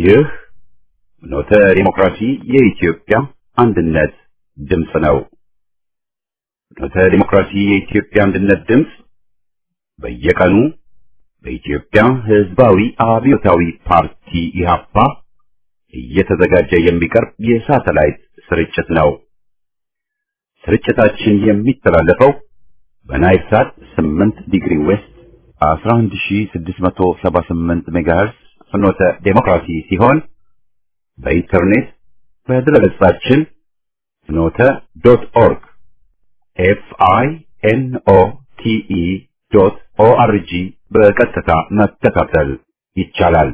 ይህ ኖተ ዲሞክራሲ የኢትዮጵያ አንድነት ድምፅ ነው። ኖተ ዲሞክራሲ የኢትዮጵያ አንድነት ድምፅ በየቀኑ በኢትዮጵያ ሕዝባዊ አብዮታዊ ፓርቲ ኢህአፓ እየተዘጋጀ የሚቀርብ የሳተላይት ስርጭት ነው። ስርጭታችን የሚተላለፈው በናይል ሳት 8 ዲግሪ ዌስት 11678 ሜጋሄርዝ ፍኖተ ዴሞክራሲ ሲሆን በኢንተርኔት በድረገጻችን ፍኖተ ዶት ኦርግ ኤፍ አይ ኤን ኦ ቲ ኢ ዶት ኦ አር ጂ በቀጥታ መከታተል ይቻላል።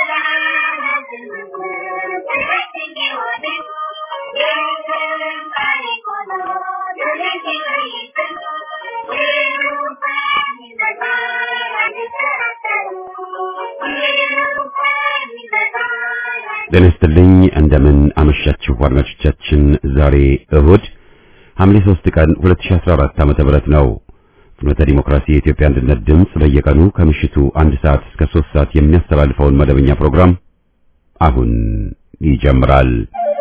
ጤና ይስጥልኝ እንደምን አመሻችሁ አድማጮቻችን። ዛሬ እሁድ ሐምሌ 3 ቀን 2014 ዓመተ ምህረት ነው። ፍኖተ ዲሞክራሲ የኢትዮጵያ አንድነት ድምፅ በየቀኑ ከምሽቱ አንድ ሰዓት እስከ 3 ሰዓት የሚያስተላልፈውን መደበኛ ፕሮግራም አሁን ይጀምራል።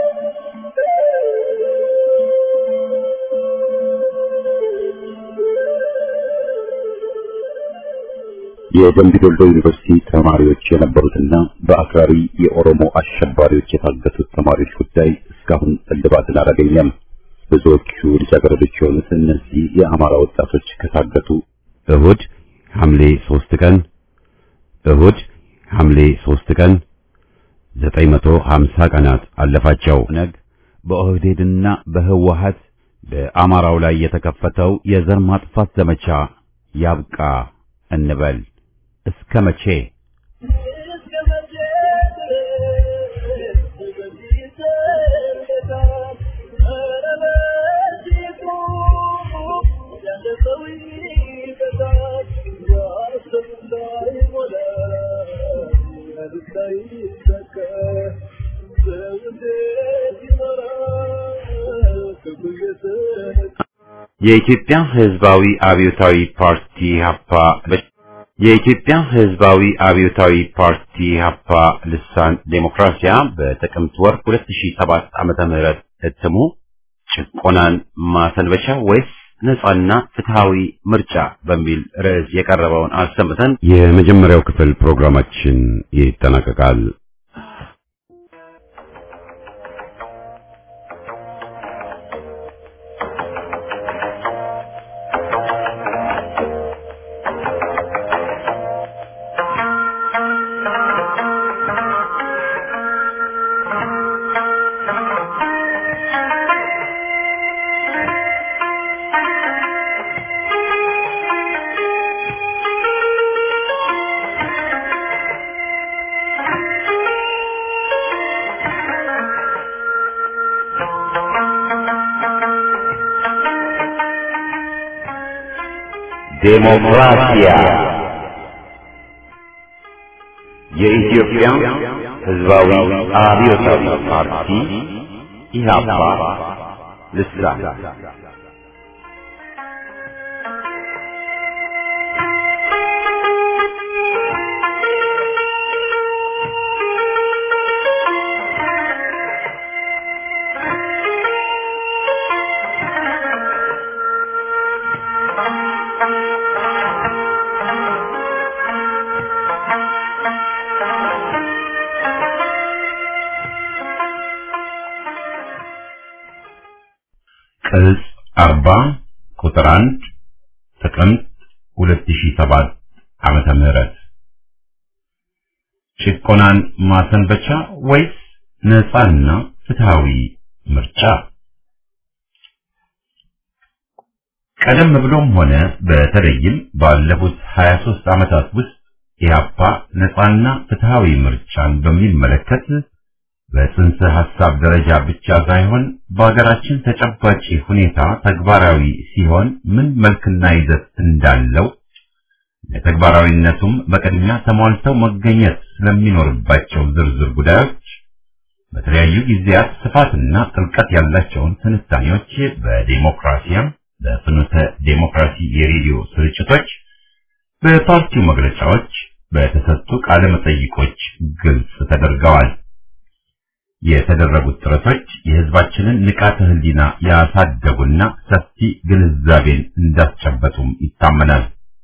የደምቢ ዶሎ ዩኒቨርሲቲ ተማሪዎች የነበሩትና በአክራሪ የኦሮሞ አሸባሪዎች የታገቱት ተማሪዎች ጉዳይ እስካሁን እልባትን አላገኘም። ብዙዎቹ ልጃገረዶች የሆኑት እነዚህ የአማራ ወጣቶች ከታገቱ እሁድ ሐምሌ 3 ቀን እሁድ ሐምሌ 3 ቀን 950 ቀናት አለፋቸው። ነግ በኦህዴድና በህወሀት በአማራው ላይ የተከፈተው የዘር ማጥፋት ዘመቻ ያብቃ እንበል። እስከ መቼ? የኢትዮጵያ ሕዝባዊ አብዮታዊ ፓርቲ ሀፓ የኢትዮጵያ ሕዝባዊ አብዮታዊ ፓርቲ ሀፓ ልሳን ዴሞክራሲያ በጥቅምት ወር 2007 ዓመተ ምህረት እትሙ ጭቆናን ማሰንበቻ ወይስ ነጻና ፍትሃዊ ምርጫ በሚል ርዕስ የቀረበውን አሰምተን የመጀመሪያው ክፍል ፕሮግራማችን ይጠናቀቃል። ዴሞክራሲያ የኢትዮጵያ ሕዝባዊ አብዮታዊ ፓርቲ ኢህአፓ ልሳን ቅጽ አርባ ቁጥር አንድ ጥቅምት ሁለት ሺህ ሰባት ዓመተ ምህረት ጭቆናን ማሰንበቻ ወይስ ነጻና ፍትሃዊ ምርጫ? ቀደም ብሎም ሆነ በተለይም ባለፉት 23 ዓመታት ውስጥ ኢህአፓ ነጻና ፍትሃዊ ምርጫን በሚመለከት በጽንሰ ሐሳብ ደረጃ ብቻ ሳይሆን በሀገራችን ተጨባጭ ሁኔታ ተግባራዊ ሲሆን ምን መልክና ይዘት እንዳለው ለተግባራዊነቱም በቅድሚያ ተሟልተው መገኘት ስለሚኖርባቸው ዝርዝር ጉዳዮች በተለያዩ ጊዜያት ስፋትና ጥልቀት ያላቸውን ትንታኔዎች በዴሞክራሲያም በፍኖተ ዴሞክራሲ የሬዲዮ ስርጭቶች በፓርቲው መግለጫዎች በተሰጡ ቃለ መጠይቆች ግልጽ ተደርገዋል። የተደረጉት ጥረቶች የህዝባችንን ንቃተ ህሊና ያሳደጉና ሰፊ ግንዛቤን እንዳስጨበጡም ይታመናል።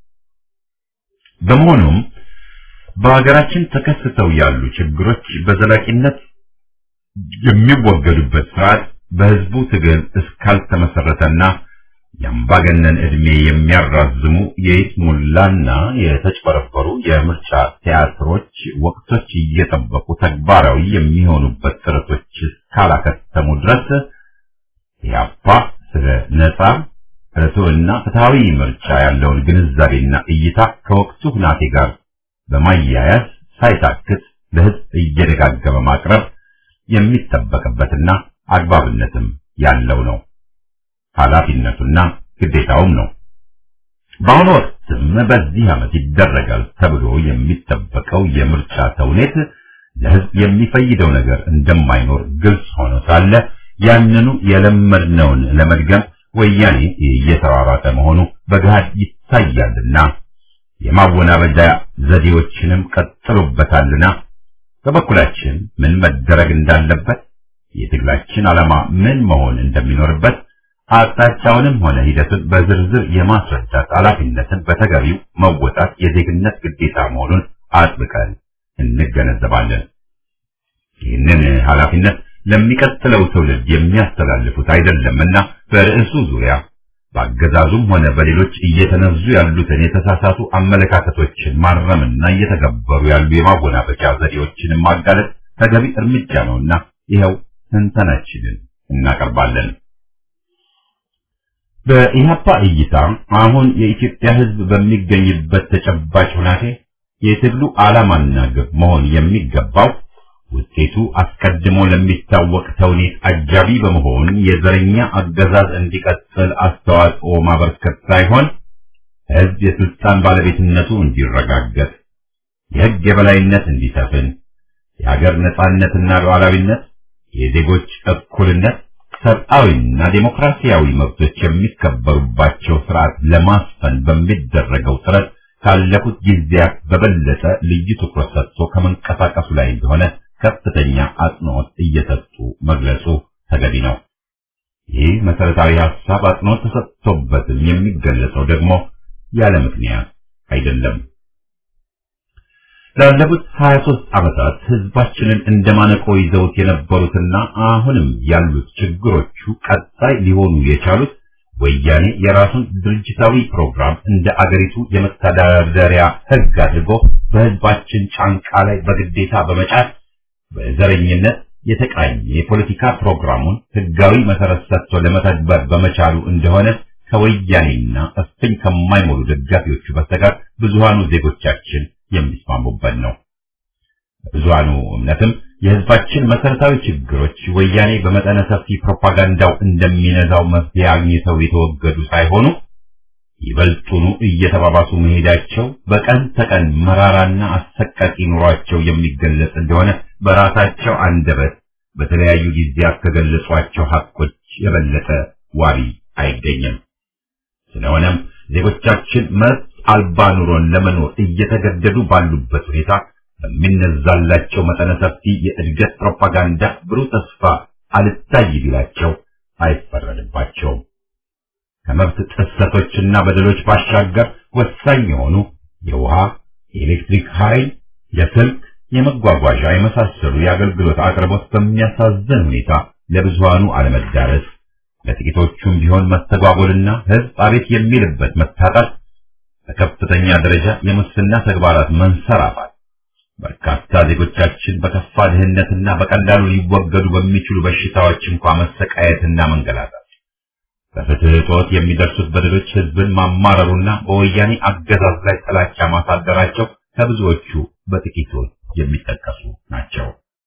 በመሆኑም በሀገራችን ተከስተው ያሉ ችግሮች በዘላቂነት የሚወገዱበት ስርዓት በህዝቡ ትግል እስካልተመሰረተና የአምባገነን ዕድሜ የሚያራዝሙ የይስሙላና የተጭበረበሩ የምርጫ ቲያትሮች ወቅቶች እየጠበቁ ተግባራዊ የሚሆኑበት ጥረቶች እስካላከተሙ ድረስ ኢህአፓ ስለ ነጻ ርቱዕና ፍትሐዊ ምርጫ ያለውን ግንዛቤና እይታ ከወቅቱ ሁናቴ ጋር በማያያዝ ሳይታክት ለህዝብ እየደጋገመ ማቅረብ የሚጠበቅበትና አግባብነትም ያለው ነው። ኃላፊነቱና ግዴታውም ነው። በአሁኑ ወቅትም በዚህ ዓመት ይደረጋል ተብሎ የሚጠበቀው የምርጫ ተውኔት ለህዝብ የሚፈይደው ነገር እንደማይኖር ግልጽ ሆኖ ሳለ ያንኑ የለመድነውን ለመድገም ወያኔ እየተሯሯጠ መሆኑ በገሃድ ይታያልና የማወናበጃ ዘዴዎችንም ቀጥሎበታልና በበኩላችን ምን መደረግ እንዳለበት የትግላችን ዓላማ ምን መሆን እንደሚኖርበት አቅጣጫውንም ሆነ ሂደቱን በዝርዝር የማስረዳት ኃላፊነትን በተገቢው መወጣት የዜግነት ግዴታ መሆኑን አጥብቀን እንገነዘባለን። ይህንን ኃላፊነት ለሚቀጥለው ትውልድ የሚያስተላልፉት አይደለምና በርዕሱ ዙሪያ በአገዛዙም ሆነ በሌሎች እየተነዙ ያሉትን የተሳሳቱ አመለካከቶችን ማረምና እየተገበሩ ያሉ የማወናበጃ ዘዴዎችን ማጋለጥ ተገቢ እርምጃ ነውና ይኸው ትንተናችንን እናቀርባለን። በኢህአፓ እይታ አሁን የኢትዮጵያ ሕዝብ በሚገኝበት ተጨባጭ ሁናቴ የትግሉ ዓላማና ግብ መሆን የሚገባው ውጤቱ አስቀድሞ ለሚታወቅ ተውኔት አጃቢ በመሆን የዘረኛ አገዛዝ እንዲቀጥል አስተዋጽኦ ማበርከት ሳይሆን ሕዝብ የስልጣን ባለቤትነቱ እንዲረጋገጥ፣ የሕግ የበላይነት እንዲሰፍን፣ የሀገር ነጻነትና ሉዓላዊነት፣ የዜጎች እኩልነት፣ ሰብአዊና ዴሞክራሲያዊ መብቶች የሚከበሩባቸው ስርዓት ለማስፈን በሚደረገው ጥረት ካለፉት ጊዜያት በበለጠ ልዩ ትኩረት ሰጥቶ ከመንቀሳቀሱ ላይ እንደሆነ ከፍተኛ አጽንዖት እየሰጡ መግለጹ ተገቢ ነው። ይህ መሰረታዊ ሐሳብ አጽንዖት ተሰጥቶበትም የሚገለጸው ደግሞ ያለ ምክንያት አይደለም። ላለፉት 23 ዓመታት ህዝባችንን እንደማነቆ ይዘውት የነበሩትና አሁንም ያሉት ችግሮቹ ቀጣይ ሊሆኑ የቻሉት ወያኔ የራሱን ድርጅታዊ ፕሮግራም እንደ አገሪቱ የመተዳደሪያ ህግ አድርጎ በህዝባችን ጫንቃ ላይ በግዴታ በመጫት በዘረኝነት የተቃኘ የፖለቲካ ፕሮግራሙን ህጋዊ መሰረት ሰጥቶ ለመተግበር በመቻሉ እንደሆነ ከወያኔና እፍኝ ከማይሞሉ ደጋፊዎቹ በስተቀር ብዙሃኑ ዜጎቻችን የሚስማሙበት ነው። ብዙሃኑ እምነትም የህዝባችን መሰረታዊ ችግሮች ወያኔ በመጠነ ሰፊ ፕሮፓጋንዳው እንደሚነዛው መፍትሄ አግኝተው የተወገዱ ሳይሆኑ ይበልጡኑ እየተባባሱ መሄዳቸው በቀን ተቀን መራራና አሰቃቂ ኑሯቸው የሚገለጽ እንደሆነ በራሳቸው አንደበት በተለያዩ ጊዜያት ከገለጿቸው ሀቆች የበለጠ ዋቢ አይገኝም። ስለሆነም ዜጎቻችን መብት አልባ ኑሮን ለመኖር እየተገደዱ ባሉበት ሁኔታ በሚነዛላቸው መጠነ ሰፊ የእድገት ፕሮፓጋንዳ ብሩህ ተስፋ አልታይ ቢላቸው አይፈረድባቸውም። ከመብት ጥሰቶችና በደሎች ባሻገር ወሳኝ የሆኑ የውሃ፣ የኤሌክትሪክ ኃይል፣ የስልክ፣ የመጓጓዣ የመሳሰሉ የአገልግሎት አቅርቦት በሚያሳዝን ሁኔታ ለብዙሃኑ አለመዳረስ፣ ለጥቂቶቹም ቢሆን መስተጓጎልና ህዝብ አቤት የሚልበት መታጣት፣ በከፍተኛ ደረጃ የሙስና ተግባራት መንሰራፋት በርካታ ዜጎቻችን በከፋ ድህነትና በቀላሉ ሊወገዱ በሚችሉ በሽታዎች እንኳ መሰቃየትና መንገላታት በፍትህ እጦት የሚደርሱት በደሎች ህዝብን ማማረሩና በወያኔ አገዛዝ ላይ ጥላቻ ማሳደራቸው ከብዙዎቹ በጥቂቶች የሚጠቀሱ ናቸው።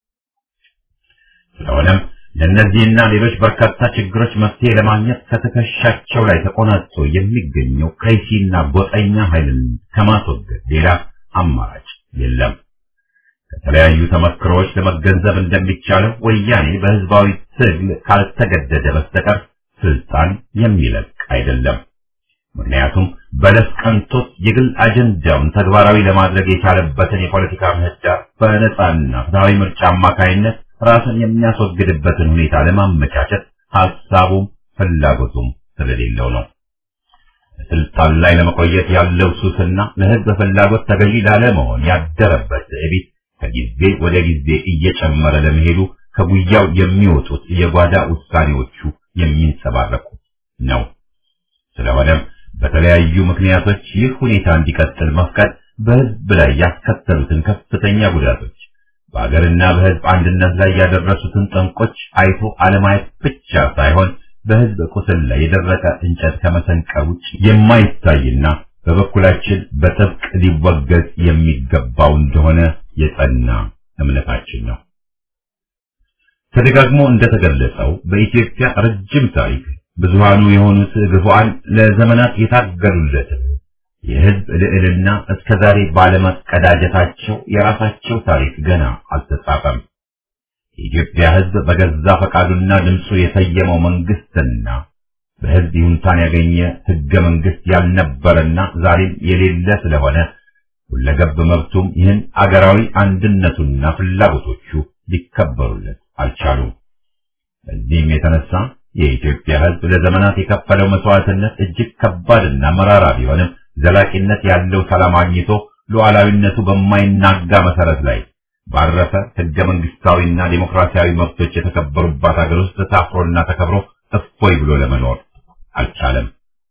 ስለሆነም ለእነዚህና ሌሎች በርካታ ችግሮች መፍትሄ ለማግኘት ከትከሻቸው ላይ ተቆናጦ የሚገኘው ከይሲና ጎጠኛ ኃይልን ከማስወገድ ሌላ አማራጭ የለም። ከተለያዩ ተመክሮዎች ለመገንዘብ እንደሚቻለው ወያኔ በህዝባዊ ትግል ካልተገደደ በስተቀር ስልጣን የሚለቅ አይደለም። ምክንያቱም በለስ ቀንቶት የግል አጀንዳውን ተግባራዊ ለማድረግ የቻለበትን የፖለቲካ ምህዳር በነጻና ፍትሐዊ ምርጫ አማካይነት ራስን የሚያስወግድበትን ሁኔታ ለማመቻቸት ሐሳቡም ፍላጎቱም ስለሌለው ነው። ስልጣን ላይ ለመቆየት ያለው ሱስና ለሕዝብ ፍላጎት ተገዢ ላለመሆን ያደረበት ትዕቢት ከጊዜ ወደ ጊዜ እየጨመረ ለመሄዱ ከጉያው የሚወጡት የጓዳ ውሳኔዎቹ የሚንጸባረቁ ነው። ስለሆነም በተለያዩ ምክንያቶች ይህ ሁኔታ እንዲቀጥል መፍቀድ በሕዝብ ላይ ያስከተሉትን ከፍተኛ ጉዳቶች በአገርና በሕዝብ አንድነት ላይ ያደረሱትን ጠንቆች አይቶ አለማየት ብቻ ሳይሆን በሕዝብ ቁስል ላይ የደረቀ እንጨት ከመሰንቀር ውጭ የማይታይና በበኩላችን በጥብቅ ሊወገዝ የሚገባው እንደሆነ የጸና እምነታችን ነው። ተደጋግሞ እንደተገለጸው በኢትዮጵያ ረጅም ታሪክ ብዙሃኑ የሆኑት ግፉዓን ለዘመናት የታገሉለትን የሕዝብ ልዕልና እስከ ዛሬ ባለመቀዳጀታቸው የራሳቸው ታሪክ ገና አልተጻፈም። የኢትዮጵያ ሕዝብ በገዛ ፈቃዱና ድምፁ የሰየመው መንግስትና በሕዝብ ይሁንታን ያገኘ ሕገ መንግስት ያልነበረና ዛሬም የሌለ ስለሆነ ሁለገብ መብቱም ይህን አገራዊ አንድነቱና ፍላጎቶቹ ሊከበሩለት አልቻሉም። በዚህም የተነሳ የኢትዮጵያ ሕዝብ ለዘመናት የከፈለው መስዋዕትነት እጅግ ከባድና መራራ ቢሆንም ዘላቂነት ያለው ሰላም አግኝቶ ሉዓላዊነቱ በማይናጋ መሰረት ላይ ባረፈ ሕገ መንግስታዊና ዴሞክራሲያዊ መብቶች የተከበሩባት ሀገር ውስጥ ታፍሮና ተከብሮ እፎይ ብሎ ለመኖር አልቻለም።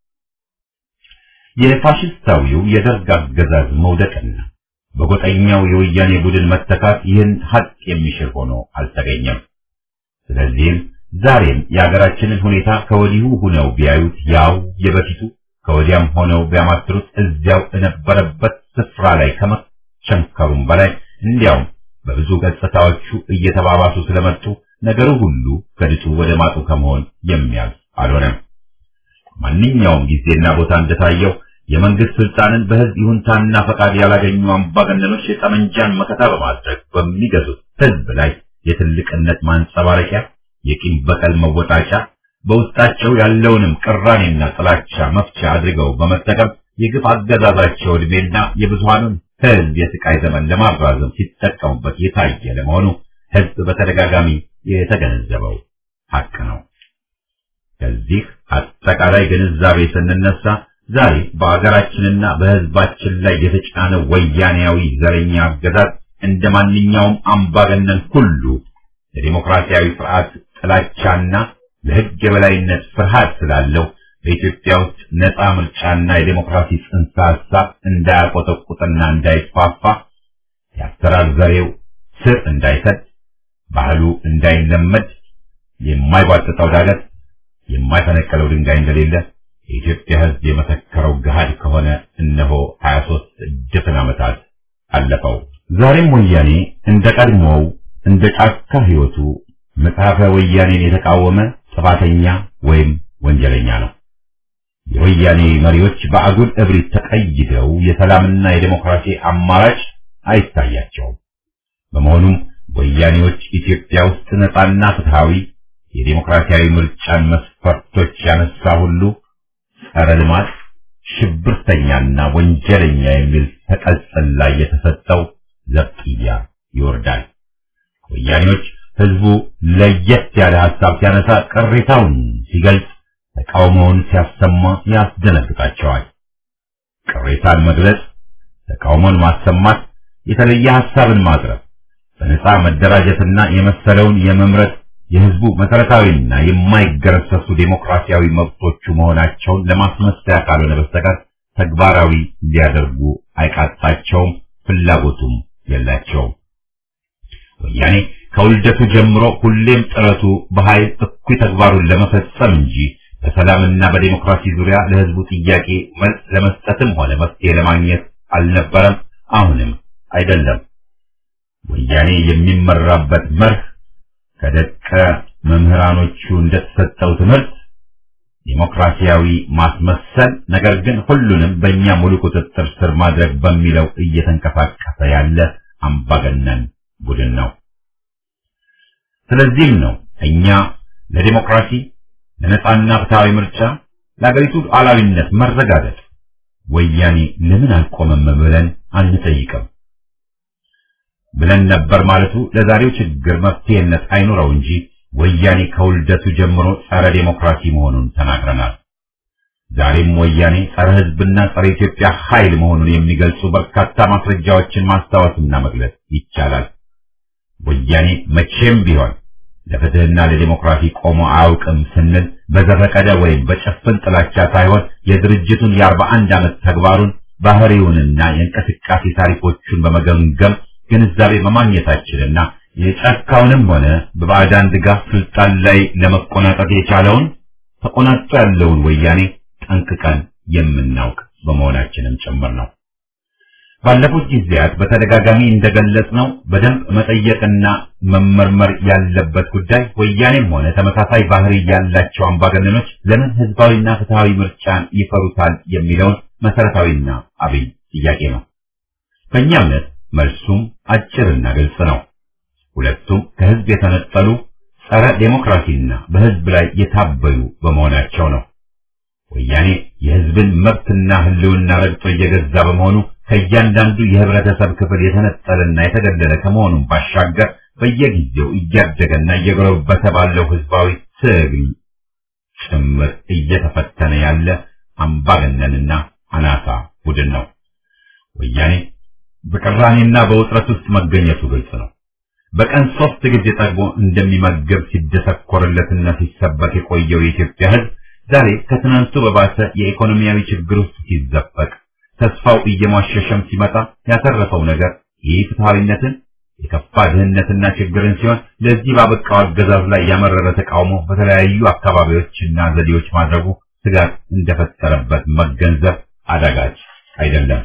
የፋሽስታዊው የደርግ አገዛዝ መውደቅና በጎጠኛው የወያኔ ቡድን መተካት ይህን ሀቅ የሚሽር ሆኖ አልተገኘም። ስለዚህም ዛሬም የሀገራችንን ሁኔታ ከወዲሁ ሁነው ቢያዩት ያው የበፊቱ ከወዲያም ሆነው ቢያማትሩት እዚያው የነበረበት ስፍራ ላይ ከመቸንከሩም በላይ እንዲያውም በብዙ ገጽታዎቹ እየተባባሱ ስለመጡ ነገሩ ሁሉ ከድጡ ወደ ማጡ ከመሆን የሚያልፍ አልሆነም። ማንኛውም ጊዜና ቦታ እንደታየው የመንግስት ስልጣንን በህዝብ ይሁንታና ፈቃድ ያላገኙ አምባገነኖች የጠመንጃን መከታ በማድረግ በሚገዙት ህዝብ ላይ የትልቅነት ማንጸባረቂያ፣ የቂም በቀል መወጣጫ፣ በውስጣቸው ያለውንም ቅራኔና ጥላቻ መፍቻ አድርገው በመጠቀም የግፍ አገዛዛቸው ዕድሜና የብዙሃኑን ህዝብ የስቃይ ዘመን ለማራዘም ሲጠቀሙበት የታየ ለመሆኑ ህዝብ በተደጋጋሚ የተገነዘበው ሀቅ ነው። ከዚህ አጠቃላይ ግንዛቤ ስንነሳ ዛሬ በአገራችንና በህዝባችን ላይ የተጫነው ወያኔያዊ ዘረኛ አገዛዝ እንደ ማንኛውም አምባገነን ሁሉ የዲሞክራሲያዊ ስርዓት ጥላቻና ለህግ የበላይነት ፍርሃት ስላለው በኢትዮጵያ ውስጥ ነፃ ምርጫና የዲሞክራሲ ጽንሰ ሐሳብ እንዳያቆጠቁጥና እንዳይስፋፋ የአሰራር ዘሬው ስር እንዳይሰድ ባህሉ እንዳይለመድ የማይቧጥጠው ዳገት የማይፈነቀለው ድንጋይ እንደሌለ የኢትዮጵያ ህዝብ የመሰከረው ገሃድ ከሆነ እነሆ 23 ድፍን ዓመታት አለፈው። ዛሬም ወያኔ እንደ ቀድሞው እንደ ጫካ ህይወቱ መጽሐፈ ወያኔን የተቃወመ ጥፋተኛ ወይም ወንጀለኛ ነው። የወያኔ መሪዎች በአጉል እብሪት ተቀይደው የሰላምና የዴሞክራሲ አማራጭ አይታያቸውም። በመሆኑም ወያኔዎች ኢትዮጵያ ውስጥ ነጻና ፍትሃዊ የዴሞክራሲያዊ ምርጫን መስፈርቶች ያነሳ ሁሉ ጸረ ልማት፣ ሽብርተኛና ወንጀለኛ የሚል ተቀጽል ላይ የተሰጠው ዘብጥያ ይወርዳል። ወያኔዎች ህዝቡ ለየት ያለ ሐሳብ ሲያነሳ ቅሬታውን ሲገልጽ ተቃውሞውን ሲያሰማ ያስደነግጣቸዋል። ቅሬታን መግለጽ፣ ተቃውሞን ማሰማት፣ የተለየ ሐሳብን ማቅረብ፣ በነጻ መደራጀትና የመሰለውን የመምረጥ የህዝቡ መሰረታዊና የማይገረሰሱ ዴሞክራሲያዊ መብቶቹ መሆናቸውን ለማስመሰያ ካልሆነ በስተቀር ተግባራዊ ሊያደርጉ አይቃጣቸውም፣ ፍላጎቱም የላቸውም። ወያኔ ከውልደቱ ጀምሮ ሁሌም ጥረቱ በኃይል እኩይ ተግባሩን ለመፈጸም እንጂ በሰላምና በዴሞክራሲ ዙሪያ ለህዝቡ ጥያቄ መልስ ለመስጠትም ሆነ መፍትሄ ለማግኘት አልነበረም፣ አሁንም አይደለም። ወያኔ የሚመራበት መርህ ከደቀ መምህራኖቹ እንደተሰጠው ትምህርት ዴሞክራሲያዊ ማስመሰል፣ ነገር ግን ሁሉንም በእኛ ሙሉ ቁጥጥር ስር ማድረግ በሚለው እየተንቀሳቀሰ ያለ አምባገነን ቡድን ነው። ስለዚህም ነው እኛ ለዴሞክራሲ ለነጻና ፍትሃዊ ምርጫ ለአገሪቱ ሉዓላዊነት መረጋገጥ ወያኔ ለምን አልቆመም ብለን አንጠይቅም ብለን ነበር ማለቱ ለዛሬው ችግር መፍትሄነት አይኖረው እንጂ ወያኔ ከውልደቱ ጀምሮ ጸረ ዴሞክራሲ መሆኑን ተናግረናል። ዛሬም ወያኔ ጸረ ሕዝብና ጸረ ኢትዮጵያ ኃይል መሆኑን የሚገልጹ በርካታ ማስረጃዎችን ማስታወስና መግለጽ ይቻላል። ወያኔ መቼም ቢሆን ለፍትህና ለዲሞክራሲ ቆሞ አያውቅም ስንል በዘፈቀደ ወይም በጭፍን ጥላቻ ሳይሆን የድርጅቱን የአርባ አንድ ዓመት ተግባሩን ባህሪውንና የእንቅስቃሴ ታሪኮቹን በመገምገም ግንዛቤ በማግኘታችንና የጫካውንም ሆነ በባዕዳን ድጋፍ ስልጣን ላይ ለመቆናጠጥ የቻለውን ተቆናጦ ያለውን ወያኔ ጠንቅቀን የምናውቅ በመሆናችንም ጭምር ነው። ባለፉት ጊዜያት በተደጋጋሚ እንደገለጽነው በደንብ መጠየቅና መመርመር ያለበት ጉዳይ ወያኔም ሆነ ተመሳሳይ ባህሪ ያላቸው አምባገነኖች ለምን ህዝባዊና ፍትሃዊ ምርጫን ይፈሩታል የሚለውን መሰረታዊና አብይ ጥያቄ ነው። በእኛ እምነት መልሱም አጭርና ግልጽ ነው። ሁለቱም ከህዝብ የተነጠሉ ጸረ ዴሞክራሲና በህዝብ ላይ የታበዩ በመሆናቸው ነው። ወያኔ የህዝብን መብትና ህልውና ረግጦ እየገዛ በመሆኑ ከእያንዳንዱ የህብረተሰብ ክፍል የተነጠለና የተገለለ ከመሆኑም ባሻገር በየጊዜው እያደገና እየጎለበተ ባለው ህዝባዊ ትግል ጭምር እየተፈተነ ያለ አምባገነንና አናሳ ቡድን ነው። ወያኔ በቅራኔና በውጥረት ውስጥ መገኘቱ ግልጽ ነው። በቀን ሶስት ጊዜ ጠግቦ እንደሚመገብ ሲደሰኮርለትና ሲሰበክ የቆየው የኢትዮጵያ ህዝብ ዛሬ ከትናንቱ በባሰ የኢኮኖሚያዊ ችግር ውስጥ ሲዘፈቅ ተስፋው እየሟሸሸም ሲመጣ ያተረፈው ነገር ይህ ፍትሃዊነትን የከፋ ድህነትና ችግርን ሲሆን ለዚህ ባበቃው አገዛዝ ላይ ያመረረ ተቃውሞ በተለያዩ አካባቢዎችና ዘዴዎች ማድረጉ ስጋት እንደፈጠረበት መገንዘብ አዳጋች አይደለም።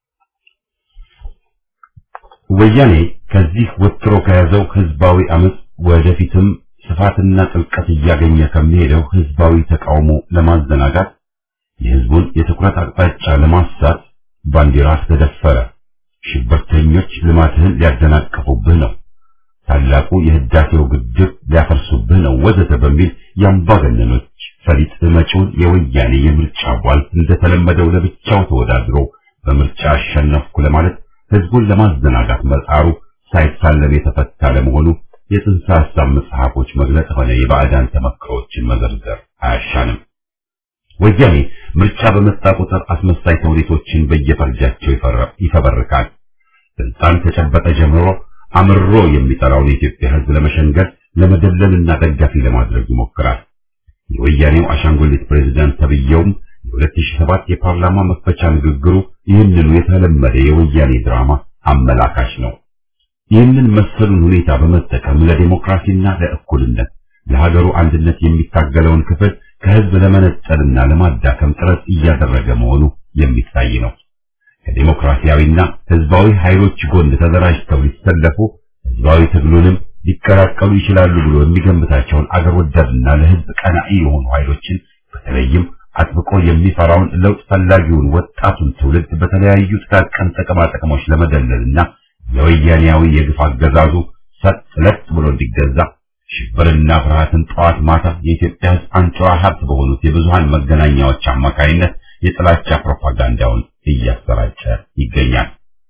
ወያኔ ከዚህ ወጥሮ ከያዘው ህዝባዊ አመፅ ወደፊትም ስፋትና ጥልቀት እያገኘ ከሚሄደው ህዝባዊ ተቃውሞ ለማዘናጋት የህዝቡን የትኩረት አቅጣጫ ለማሳት ባንዲራህ ተደፈረ፣ ሽብርተኞች ልማትህን ሊያደናቅፉብህ ነው፣ ታላቁ የህዳሴው ግድብ ሊያፈርሱብህ ነው ወዘተ በሚል የአምባገነኖች ፈሊጥ መጪውን የወያኔ የምርጫ ቧልት እንደተለመደው ለብቻው ተወዳድሮ በምርጫ አሸነፍኩ ለማለት ህዝቡን ለማዘናጋት መጣሩ ሳይሳለም የተፈታ ለመሆኑ የጽንሰ ሐሳብ መጽሐፎች መግለጽ ሆነ የባዕዳን ተመክሮዎችን መዘርዘር አያሻንም። ወያኔ ምርጫ በመጣ ቁጥር አስመሳይ ተውኔቶችን በየፈርጃቸው ይፈበርካል። ስልጣን ተጨበጠ ጀምሮ አምሮ የሚጠራውን የኢትዮጵያ ህዝብ ለመሸንገል ለመደለልና ደጋፊ ለማድረግ ይሞክራል። የወያኔው አሻንጉሊት ፕሬዝዳንት ተብየውም የ2007 የፓርላማ መክፈቻ ንግግሩ ይህንኑ የተለመደ የወያኔ ድራማ አመላካሽ ነው። ይህንን መሰሉን ሁኔታ በመጠቀም ለዲሞክራሲና ለእኩልነት ለሀገሩ አንድነት የሚታገለውን ክፍል ከህዝብ ለመነጠልና ለማዳከም ጥረት እያደረገ መሆኑ የሚታይ ነው። ከዲሞክራሲያዊና ህዝባዊ ኃይሎች ጎን ተደራጅተው ሊሰለፉ ህዝባዊ ትግሉንም ሊቀላቀሉ ይችላሉ ብሎ የሚገምታቸውን አገር ወዳድና ለህዝብ ቀናኢ የሆኑ ኃይሎችን በተለይም አጥብቆ የሚፈራውን ለውጥ ፈላጊውን ወጣቱን ትውልድ በተለያዩ ጥቃቅን ጥቅማ ጥቅሞች ለመደለልና ለወያኔያዊ የግፍ አገዛዙ ሰጥ ለጥ ብሎ እንዲገዛ ሽብርና ፍርሃትን ጠዋት ማታ የኢትዮጵያ ህዝብ አንጡራ ሀብት በሆኑት የብዙሃን መገናኛዎች አማካይነት የጥላቻ ፕሮፓጋንዳውን እያሰራጨ ይገኛል።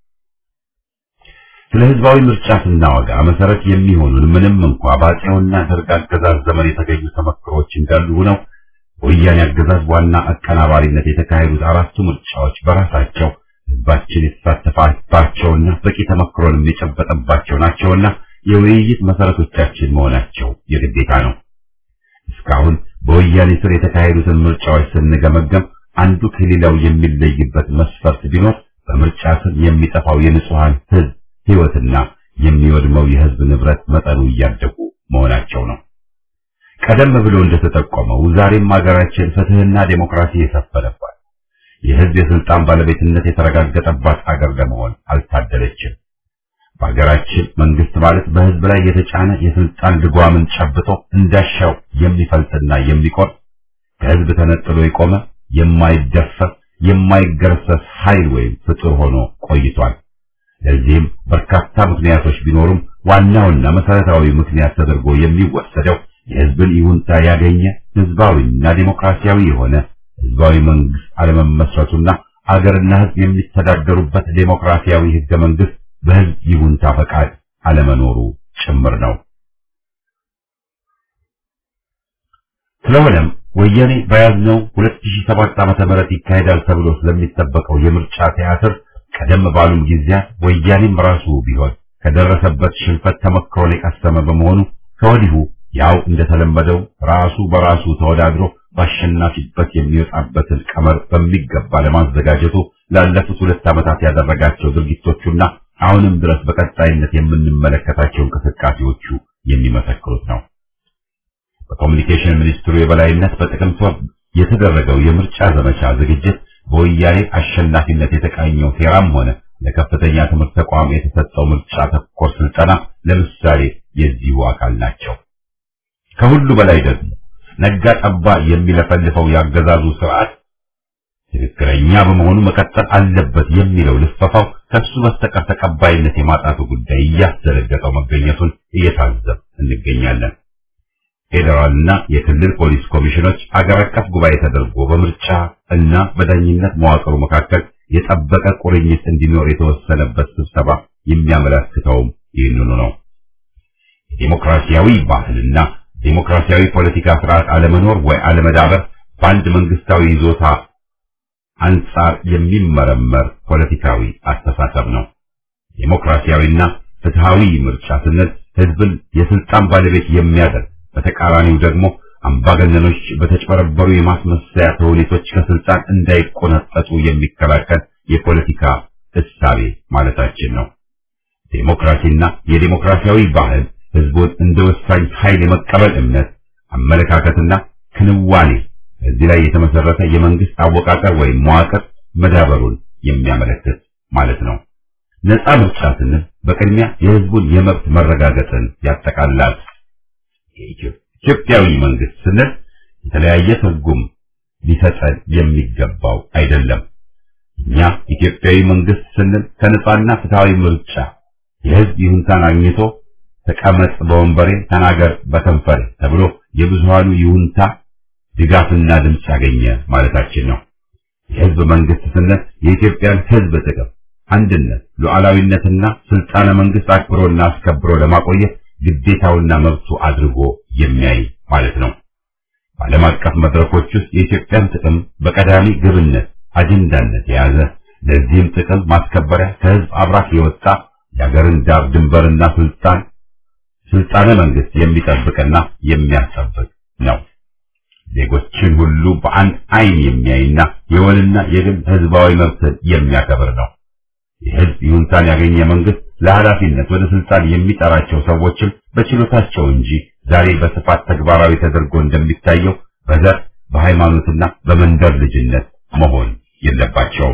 ስለ ህዝባዊ ምርጫ ስናወጋ መሰረት የሚሆኑን ምንም እንኳ በአፄውና ደርግ አገዛዝ ዘመን የተገኙ ተመክሮች እንዳሉ ሆነው በወያኔ አገዛዝ ዋና አቀናባሪነት የተካሄዱት አራቱ ምርጫዎች በራሳቸው ህዝባችን የተሳተፈባቸውና በቂ ተመክሮንም የጨበጠባቸው ናቸውና የውይይት መሰረቶቻችን መሆናቸው የግዴታ ነው። እስካሁን በወያኔ ስር የተካሄዱትን ምርጫዎች ስንገመገም አንዱ ከሌላው የሚለይበት መስፈርት ቢኖር በምርጫ ስር የሚጠፋው የንጹሃን ህዝብ ህይወትና የሚወድመው የህዝብ ንብረት መጠኑ እያደጉ መሆናቸው ነው። ቀደም ብሎ እንደተጠቆመው ዛሬም ሀገራችን ፍትህና ዴሞክራሲ የሰፈነባት የህዝብ የስልጣን ባለቤትነት የተረጋገጠባት አገር ለመሆን አልታደለችም። በሀገራችን መንግስት ማለት በህዝብ ላይ የተጫነ የስልጣን ልጓምን ጨብጦ እንዳሻው የሚፈልጥና የሚቆርጥ ከህዝብ ተነጥሎ የቆመ የማይደፈር የማይገረሰስ ኃይል ወይም ፍጡር ሆኖ ቆይቷል። ለዚህም በርካታ ምክንያቶች ቢኖሩም ዋናውና መሰረታዊ ምክንያት ተደርጎ የሚወሰደው የህዝብን ይሁንታ ያገኘ ህዝባዊና ዲሞክራሲያዊ የሆነ ህዝባዊ መንግስት አለመመስረቱና አገርና ህዝብ የሚተዳደሩበት ዴሞክራሲያዊ ህገ መንግስት በህዝብ ይሁንታ ፈቃድ አለመኖሩ ጭምር ነው። ስለሆነም ወያኔ በያዝነው 2007 ዓመተ ምህረት ይካሄዳል ተብሎ ስለሚጠበቀው የምርጫ ቲያትር ቀደም ባሉም ጊዜያት ወያኔም ራሱ ቢሆን ከደረሰበት ሽንፈት ተመክሮን የቀሰመ በመሆኑ ከወዲሁ ያው እንደተለመደው ራሱ በራሱ ተወዳድሮ በአሸናፊበት የሚወጣበትን ቀመር በሚገባ ለማዘጋጀቱ ላለፉት ሁለት ዓመታት ያደረጋቸው ድርጊቶቹና አሁንም ድረስ በቀጣይነት የምንመለከታቸው እንቅስቃሴዎቹ የሚመሰክሩት ነው። በኮሚኒኬሽን ሚኒስትሩ የበላይነት በጥቅምት ወር የተደረገው የምርጫ ዘመቻ ዝግጅት በወያኔ አሸናፊነት የተቃኘው ሴራም ሆነ ለከፍተኛ ትምህርት ተቋም የተሰጠው ምርጫ ተኮር ስልጠና ለምሳሌ የዚሁ አካል ናቸው። ከሁሉ በላይ ደግሞ ነጋ ጠባ የሚለፈልፈው ያገዛዙ ስርዓት ትክክለኛ በመሆኑ መቀጠል አለበት የሚለው ልፈፋው ከሱ በስተቀር ተቀባይነት የማጣቱ ጉዳይ እያስደነገጠው መገኘቱን እየታዘብ እንገኛለን። ፌዴራልና የክልል ፖሊስ ኮሚሽኖች አገር አቀፍ ጉባኤ ተደርጎ በምርጫ እና በዳኝነት መዋቅሩ መካከል የጠበቀ ቁርኝት እንዲኖር የተወሰነበት ስብሰባ የሚያመለክተውም ይህንኑ ነው። የዲሞክራሲያዊ ባህልና ዲሞክራሲያዊ ፖለቲካ ስርዓት አለመኖር ወይ አለመዳበር በአንድ መንግስታዊ ይዞታ አንጻር የሚመረመር ፖለቲካዊ አስተሳሰብ ነው። ዲሞክራሲያዊና ፍትሃዊ ምርጫ ስንል ህዝብን የስልጣን ባለቤት የሚያደርግ በተቃራኒው ደግሞ አምባገነኖች በተጭበረበሩ የማስመሰያ ተውኔቶች ከስልጣን እንዳይቆነጠጡ የሚከላከል የፖለቲካ እሳቤ ማለታችን ነው። ዴሞክራሲና የዴሞክራሲያዊ ባህል ህዝቡን እንደ ወሳኝ ኃይል የመቀበል እምነት፣ አመለካከትና ክንዋኔ እዚህ ላይ የተመሰረተ የመንግስት አወቃቀር ወይም መዋቅር መዳበሩን የሚያመለክት ማለት ነው። ነፃ ምርጫ ስንል በቅድሚያ የህዝቡን የመብት መረጋገጥን ያጠቃልላል። ኢትዮጵያዊ መንግስት ስንል የተለያየ ትርጉም ሊሰጠን የሚገባው አይደለም። እኛ ኢትዮጵያዊ መንግስት ስንል ከነፃና ፍትሃዊ ምርጫ የህዝብ ይሁንታን አግኝቶ ተቀመጥ በወንበሬ ተናገር በከንፈሬ ተብሎ የብዙሃኑ ይሁንታ ድጋፍና ድምፅ ያገኘ ማለታችን ነው። የህዝብ መንግስት ስንል የኢትዮጵያን ህዝብ ጥቅም፣ አንድነት፣ ሉዓላዊነትና ስልጣነ መንግስት አክብሮና አስከብሮ ለማቆየት ግዴታውና መብቱ አድርጎ የሚያይ ማለት ነው። በዓለም አቀፍ መድረኮች ውስጥ የኢትዮጵያን ጥቅም በቀዳሚ ግብነት አጀንዳነት የያዘ ለዚህም ጥቅም ማስከበሪያ ከህዝብ አብራክ የወጣ የሀገርን ዳር ድንበርና ስልጣን ስልጣነ መንግስት የሚጠብቅና የሚያስጠብቅ ነው። ዜጎችን ሁሉ በአንድ አይን የሚያይና የወልና የግል ህዝባዊ መብትን የሚያከብር ነው። የህዝብ ይሁንታን ያገኘ መንግስት ለኃላፊነት ወደ ስልጣን የሚጠራቸው ሰዎችም በችሎታቸው እንጂ ዛሬ በስፋት ተግባራዊ ተደርጎ እንደሚታየው በዘር በሃይማኖትና በመንደር ልጅነት መሆን የለባቸውም።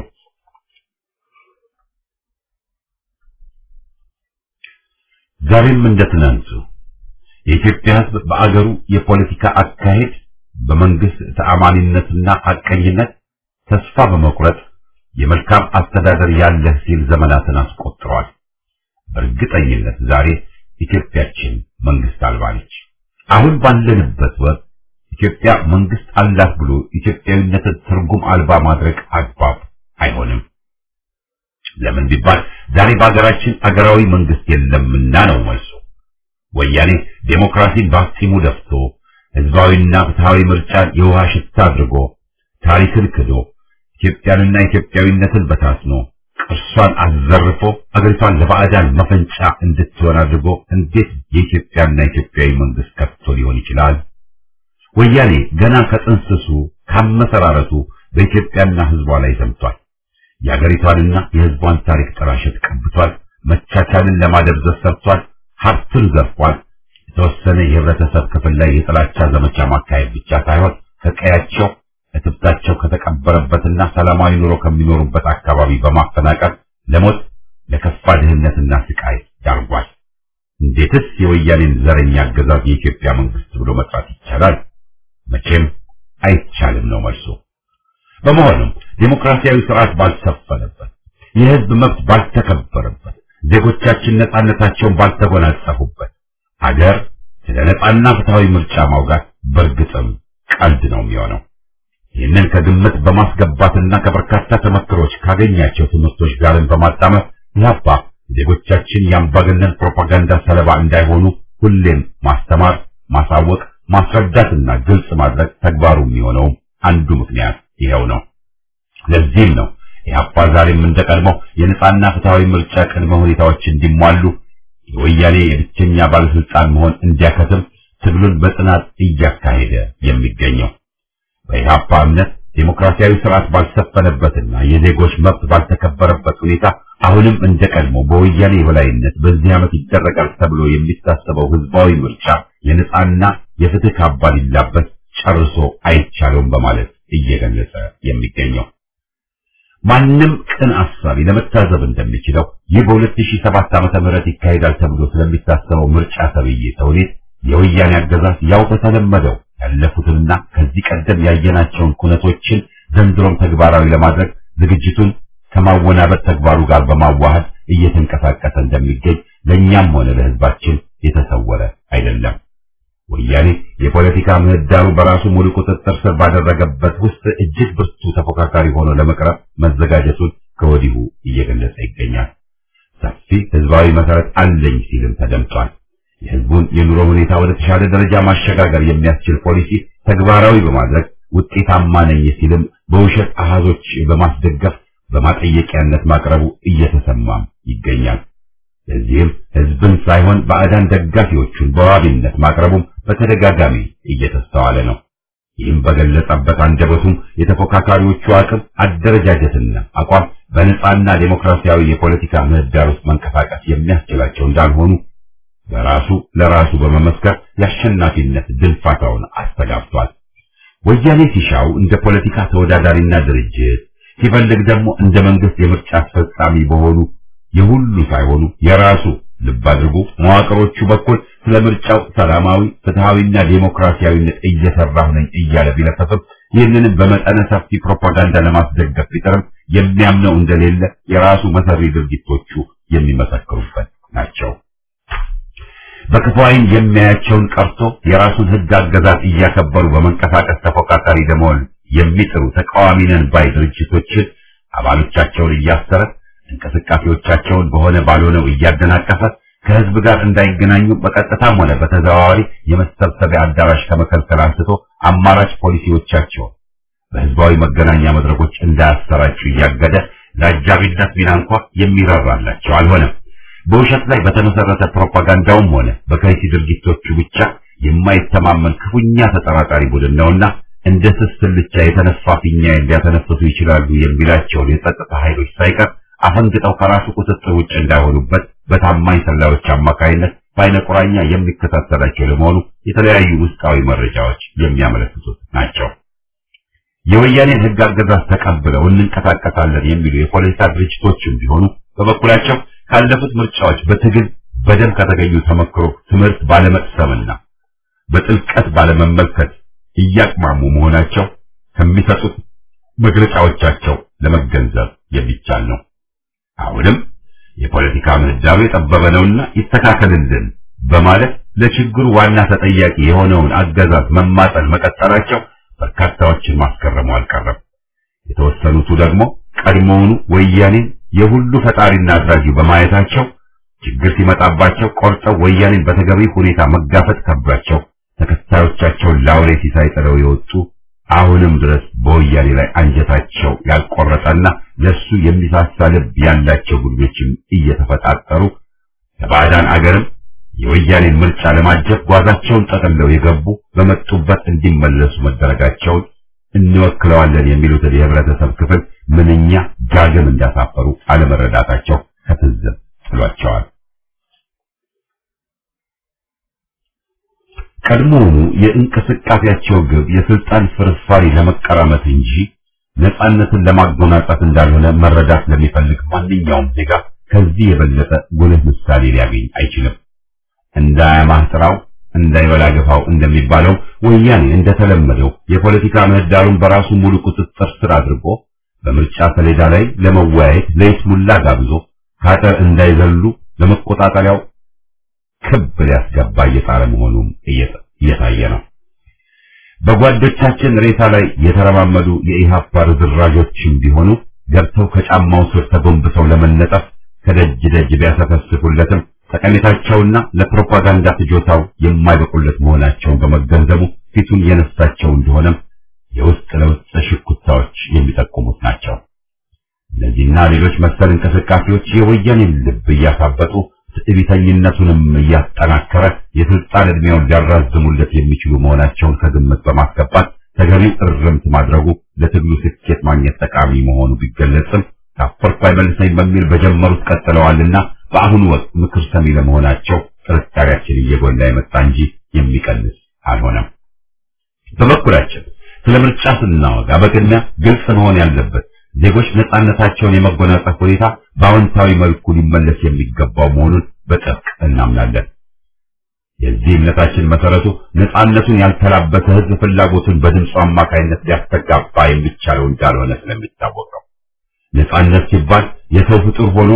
ዛሬም እንደ ትናንቱ የኢትዮጵያ ህዝብ በአገሩ የፖለቲካ አካሄድ በመንግስት ተአማኒነትና ሐቀኝነት ተስፋ በመቁረጥ የመልካም አስተዳደር ያለህ ሲል ዘመናትን አስቆጥሯል። በእርግጠኝነት ዛሬ ኢትዮጵያችን መንግስት አልባ ነች። አሁን ባለንበት ወቅት ኢትዮጵያ መንግስት አላት ብሎ ኢትዮጵያዊነትን ትርጉም አልባ ማድረግ አግባብ አይሆንም። ለምን ቢባል ዛሬ በሀገራችን አገራዊ መንግስት የለምና ነው መልሱ። ወያኔ ዴሞክራሲን በአፍጢሙ ደፍቶ ህዝባዊና ፍትሃዊ ምርጫን የውሃ ሽታ አድርጎ ታሪክን ክዶ ኢትዮጵያንና ኢትዮጵያዊነትን በታትኖ ቅርሷን አዘርፎ አገሪቷን ለባዕዳን መፈንጫ እንድትሆን አድርጎ እንዴት የኢትዮጵያና ኢትዮጵያዊ መንግስት ከፍቶ ሊሆን ይችላል? ወያኔ ገና ከጥንስሱ ካመሰራረቱ በኢትዮጵያና ህዝቧ ላይ ዘምቷል። የአገሪቷንና የህዝቧን ታሪክ ጥላሸት ቀብቷል። መቻቻልን ለማደብዘዝ ሰርቷል። ሀብትን ዘርፏል። የተወሰነ የህብረተሰብ ክፍል ላይ የጥላቻ ዘመቻ ማካሄድ ብቻ ሳይሆን ከቀያቸው እትብታቸው ከተቀበረበትና ሰላማዊ ኑሮ ከሚኖሩበት አካባቢ በማፈናቀል ለሞት ለከፋ ድህነትና ስቃይ ዳርጓል። እንዴትስ የወያኔን ዘረኛ አገዛዝ የኢትዮጵያ መንግስት ብሎ መጥራት ይቻላል? መቼም አይቻልም ነው መልሱ። በመሆኑም ዴሞክራሲያዊ ስርዓት ባልሰፈነበት፣ የህዝብ መብት ባልተከበረበት፣ ዜጎቻችን ነጻነታቸውን ባልተጎናጸፉበት አገር ስለ ነጻና ፍትሃዊ ምርጫ ማውጋት በእርግጥም ቀልድ ነው የሚሆነው። ይህንን ከግምት በማስገባትና ከበርካታ ተመክሮች ካገኛቸው ትምህርቶች ጋርን በማጣመር ኢህአፓ ዜጎቻችን የአምባገነን ፕሮፓጋንዳ ሰለባ እንዳይሆኑ ሁሌም ማስተማር፣ ማሳወቅ፣ ማስረዳትና ግልጽ ማድረግ ተግባሩ የሚሆነው አንዱ ምክንያት ይኸው ነው። ለዚህም ነው ኢህአፓ ዛሬም እንደቀድሞ የነጻና ፍትሃዊ ምርጫ ቅድመ ሁኔታዎች እንዲሟሉ የወያኔ የብቸኛ ባለስልጣን መሆን እንዲያከትም ትግሉን በጽናት እያካሄደ የሚገኘው። በኢህአፓ እምነት ዴሞክራሲያዊ ስርዓት ባልሰፈነበትና የዜጎች መብት ባልተከበረበት ሁኔታ አሁንም እንደቀድሞ በወያኔ የበላይነት በዚህ ዓመት ይደረጋል ተብሎ የሚታሰበው ህዝባዊ ምርጫ የነጻና የፍትህ ካባ ሊላበስ ጨርሶ አይቻለውም በማለት እየገለጸ የሚገኘው ማንም ቅን አሳቢ ለመታዘብ እንደሚችለው ይህ በ2007 ዓመተ ምህረት ይካሄዳል ተብሎ ስለሚታሰበው ምርጫ ተብዬ ተውኔት የወያኔ አገዛዝ ያው በተለመደው ያለፉትንና ከዚህ ቀደም ያየናቸውን ኩነቶችን ዘንድሮም ተግባራዊ ለማድረግ ዝግጅቱን ከማወናበድ ተግባሩ ጋር በማዋሃድ እየተንቀሳቀሰ እንደሚገኝ ለእኛም ሆነ ለህዝባችን የተሰወረ አይደለም። ወያኔ የፖለቲካ ምህዳሩ በራሱ ሙሉ ቁጥጥር ስር ባደረገበት ውስጥ እጅግ ብርቱ ተፎካካሪ ሆኖ ለመቅረብ መዘጋጀቱን ከወዲሁ እየገለጸ ይገኛል። ሰፊ ህዝባዊ መሰረት አለኝ ሲልም ተደምጧል። የህዝቡን የኑሮ ሁኔታ ወደ ተሻለ ደረጃ ማሸጋገር የሚያስችል ፖሊሲ ተግባራዊ በማድረግ ውጤታማ ነኝ ሲልም በውሸት አሃዞች በማስደገፍ በማጠየቂያነት ማቅረቡ እየተሰማም ይገኛል። ለዚህም ህዝብን ሳይሆን ባዕዳን ደጋፊዎቹን በዋቢነት ማቅረቡም በተደጋጋሚ እየተስተዋለ ነው። ይህም በገለጸበት አንደበቱም የተፎካካሪዎቹ አቅም አደረጃጀትና አቋም በነጻና ዴሞክራሲያዊ የፖለቲካ ምህዳር ውስጥ መንቀሳቀስ የሚያስችላቸው እንዳልሆኑ በራሱ ለራሱ በመመስከር የአሸናፊነት ድልፋታውን አስተጋብቷል። ወያኔ ሲሻው እንደ ፖለቲካ ተወዳዳሪና ድርጅት ሲፈልግ ደግሞ እንደ መንግስት የምርጫ አስፈጻሚ በሆኑ የሁሉ ሳይሆኑ የራሱ ልብ አድርጉ መዋቅሮቹ በኩል ስለ ምርጫው ሰላማዊ ፍትሃዊና ዴሞክራሲያዊነት እየሰራሁ ነኝ እያለ ቢለፈፍም ይህንንም በመጠነ ሰፊ ፕሮፓጋንዳ ለማስደገፍ ቢጥርም የሚያምነው እንደሌለ የራሱ መሰሪ ድርጊቶቹ የሚመሰክሩበት ናቸው። በክፉ ዓይን የሚያያቸውን ቀርቶ የራሱን ህግ አገዛዝ እያከበሩ በመንቀሳቀስ ተፎካካሪ ለመሆን የሚጥሩ ተቃዋሚ ነን ባይ ድርጅቶችን አባሎቻቸውን እያሰረ እንቅስቃሴዎቻቸውን በሆነ ባልሆነው እያደናቀፈ ከህዝብ ጋር እንዳይገናኙ በቀጥታም ሆነ በተዘዋዋሪ የመሰብሰቢያ አዳራሽ ከመከልከል አንስቶ አማራጭ ፖሊሲዎቻቸውን በህዝባዊ መገናኛ መድረኮች እንዳያሰራጩ እያገደ ለአጃቢነት ሚና እንኳ የሚራራላቸው አልሆነም። በውሸት ላይ በተመሰረተ ፕሮፓጋንዳውም ሆነ በከይሲ ድርጊቶቹ ብቻ የማይተማመን ክፉኛ ተጠራጣሪ ቡድን ነውና እንደ ስስ ስልቻ የተነፋ ፊኛ ሊያተነፍሱ ይችላሉ የሚላቸውን የጸጥታ ኃይሎች ሳይቀር አፈንግጠው ከራሱ ቁጥጥር ውጭ እንዳይሆኑበት በታማኝ ሰላዮች አማካይነት በአይነ ቁራኛ የሚከታተላቸው ለመሆኑ የተለያዩ ውስጣዊ መረጃዎች የሚያመለክቱት ናቸው። የወያኔን ህግ አገዛዝ ተቀብለው እንንቀሳቀሳለን የሚሉ የፖለቲካ ድርጅቶችም ቢሆኑ በበኩላቸው ካለፉት ምርጫዎች በትግል በደም ከተገኙ ተመክሮ ትምህርት ባለመቅሰምና በጥልቀት ባለመመልከት እያቅማሙ መሆናቸው ከሚሰጡት መግለጫዎቻቸው ለመገንዘብ የሚቻል ነው። አሁንም የፖለቲካ ምህዳሩ የጠበበ ነውና ይስተካከልልን በማለት ለችግሩ ዋና ተጠያቂ የሆነውን አገዛዝ መማጠን መቀጠላቸው በርካታዎችን ማስገረሙ አልቀረም። የተወሰኑቱ ደግሞ ቀድሞውኑ ወያኔን የሁሉ ፈጣሪና አድራጊ በማየታቸው ችግር ሲመጣባቸው ቆርጠው ወያኔን በተገቢ ሁኔታ መጋፈጥ ከብዷቸው ተከታዮቻቸውን ላውሬ ሲሳይ ጥለው የወጡ አሁንም ድረስ በወያኔ ላይ አንጀታቸው ያልቆረጠና ለሱ የሚሳሳ ልብ ያላቸው ቡድኖችም እየተፈጣጠሩ ከባዕዳን አገርም የወያኔን ምርጫ ለማጀብ ጓዛቸውን ጠቅልለው የገቡ በመጡበት እንዲመለሱ መደረጋቸውን እንወክለዋለን የሚሉትን የህብረተሰብ ክፍል ምንኛ ዳግም እንዳሳፈሩ አለመረዳታቸው ከትዝብ ጥሏቸዋል። ቀድሞውኑ የእንቅስቃሴያቸው ግብ የስልጣን ፍርፋሪ ለመቀራመት እንጂ ነጻነትን ለማጎናጸፍ እንዳልሆነ መረዳት ለሚፈልግ ማንኛውም ዜጋ ከዚህ የበለጠ ጉልህ ምሳሌ ሊያገኝ አይችልም። እንዳያማህ ጥራው እንዳይበላ ገፋው እንደሚባለው ወያኔ እንደተለመደው የፖለቲካ ምህዳሩን በራሱ ሙሉ ቁጥጥር ስር አድርጎ በምርጫ ሰሌዳ ላይ ለመወያየት ለይስሙላ ጋብዞ ካጠር እንዳይዘሉ ለመቆጣጠሪያው ክብ ሊያስገባ እየጣረ መሆኑም እየታየ ነው። በጓዶቻችን ሬሳ ላይ የተረማመዱ የኢሃፓ ርዝራዦችም ቢሆኑ ገብተው ከጫማው ስር ተጎንብሰው ለመነጠፍ ከደጅ ደጅ ቢያሰፈስፉለትም ጠቀሜታቸውና ለፕሮፓጋንዳ ፍጆታው የማይበቁለት መሆናቸውን በመገንዘቡ ፊቱን የነሳቸው እንደሆነም የውስጥ ለውስጥ ሽኩታዎች የሚጠቁሙት ናቸው። እነዚህና ሌሎች መሰል እንቅስቃሴዎች የወያኔን ልብ እያሳበጡ ትዕቢተኝነቱንም እያጠናከረ የስልጣን ዕድሜውን ሊያራዝሙለት የሚችሉ መሆናቸውን ከግምት በማስገባት ተገቢው እርምት ማድረጉ ለትግሉ ስኬት ማግኘት ጠቃሚ መሆኑ ቢገለጽም ካፈርኩ አይመልሰኝ በሚል በጀመሩት ቀጥለዋልና በአሁኑ ወቅት ምክር ሰሚ ለመሆናቸው ጥርጣሬያችን እየጎላ የመጣ እንጂ የሚቀንስ አልሆነም። በበኩላችን ስለ ምርጫ ስናወጋ በቅድሚያ ግልጽ መሆን ያለበት ዜጎች ነጻነታቸውን የመጎናጸፍ ሁኔታ በአዎንታዊ መልኩ ሊመለስ የሚገባው መሆኑን በጥብቅ እናምናለን። የዚህ እምነታችን መሰረቱ ነጻነቱን ያልተላበሰ ሕዝብ ፍላጎቱን በድምፁ አማካይነት ሊያስተጋባ የሚቻለው እንዳልሆነ ስለሚታወቅ ነው። ነጻነት ሲባል የሰው ፍጡር ሆኖ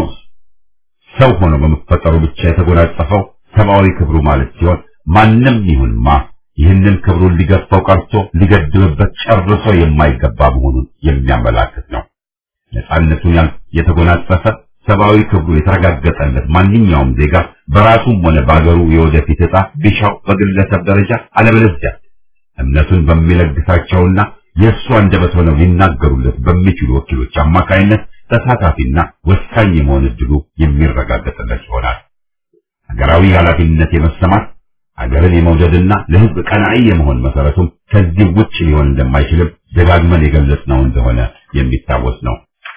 ሰው ሆኖ በመፈጠሩ ብቻ የተጎናጸፈው ሰብአዊ ክብሩ ማለት ሲሆን ማንም ይሁን ማ ይህንን ክብሩን ሊገፋው ቀርቶ ሊገድብበት ጨርሶ የማይገባ መሆኑን የሚያመላክት ነው። ነጻነቱን የተጎናጸፈ ሰብአዊ ክብሩ የተረጋገጠለት ማንኛውም ዜጋ በራሱም ሆነ በአገሩ የወደፊት ዕጣ ቢሻው በግለሰብ ደረጃ አለበለዚያ እምነቱን በሚለግሳቸውና የእሱ አንደበት ሆነው ሊናገሩለት በሚችሉ ወኪሎች አማካይነት ተሳታፊና ወሳኝ የመሆን እድሉ የሚረጋገጥለት ይሆናል። ሀገራዊ ኃላፊነት የመሰማት ሀገርን የመውደድና ለሕዝብ ቀናኢ የመሆን መሰረቱም ከዚህ ውጭ ሊሆን እንደማይችልም ደጋግመን የገለጽነው እንደሆነ የሚታወስ ነው።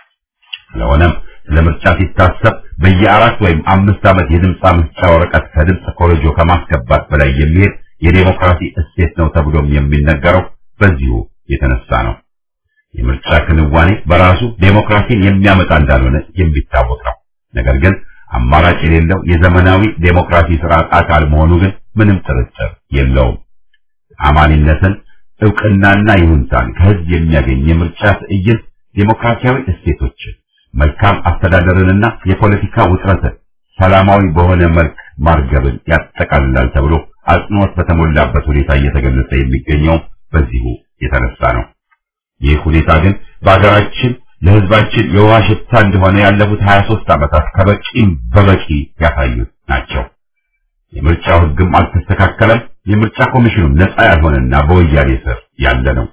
ስለሆነም ስለ ምርጫ ሲታሰብ በየአራት ወይም አምስት ዓመት የድምፅ መስጫ ወረቀት ከድምፅ ኮረጆ ከማስገባት በላይ የሚሄድ የዴሞክራሲ እሴት ነው ተብሎም የሚነገረው በዚሁ የተነሳ ነው። የምርጫ ክንዋኔ በራሱ ዴሞክራሲን የሚያመጣ እንዳልሆነ የሚታወቅ ነው። ነገር ግን አማራጭ የሌለው የዘመናዊ ዴሞክራሲ ስርዓት አካል መሆኑ ግን ምንም ጥርጥር የለውም። አማኒነትን፣ እውቅናና ይሁንታን ከህዝብ የሚያገኝ የምርጫ ትዕይንት ዴሞክራሲያዊ እሴቶችን፣ መልካም አስተዳደርንና የፖለቲካ ውጥረትን ሰላማዊ በሆነ መልክ ማርገብን ያጠቃልላል ተብሎ አጽንኦት በተሞላበት ሁኔታ እየተገለጸ የሚገኘው በዚሁ የተነሳ ነው። ይህ ሁኔታ ግን በሀገራችን ለህዝባችን የውሃ ሽታ እንደሆነ ያለፉት 23 ዓመታት ከበቂም በበቂ ያሳዩት ናቸው። የምርጫው ህግም አልተስተካከለም። የምርጫ ኮሚሽኑም ነፃ ያልሆነና በወያኔ ስር ያለ ነው።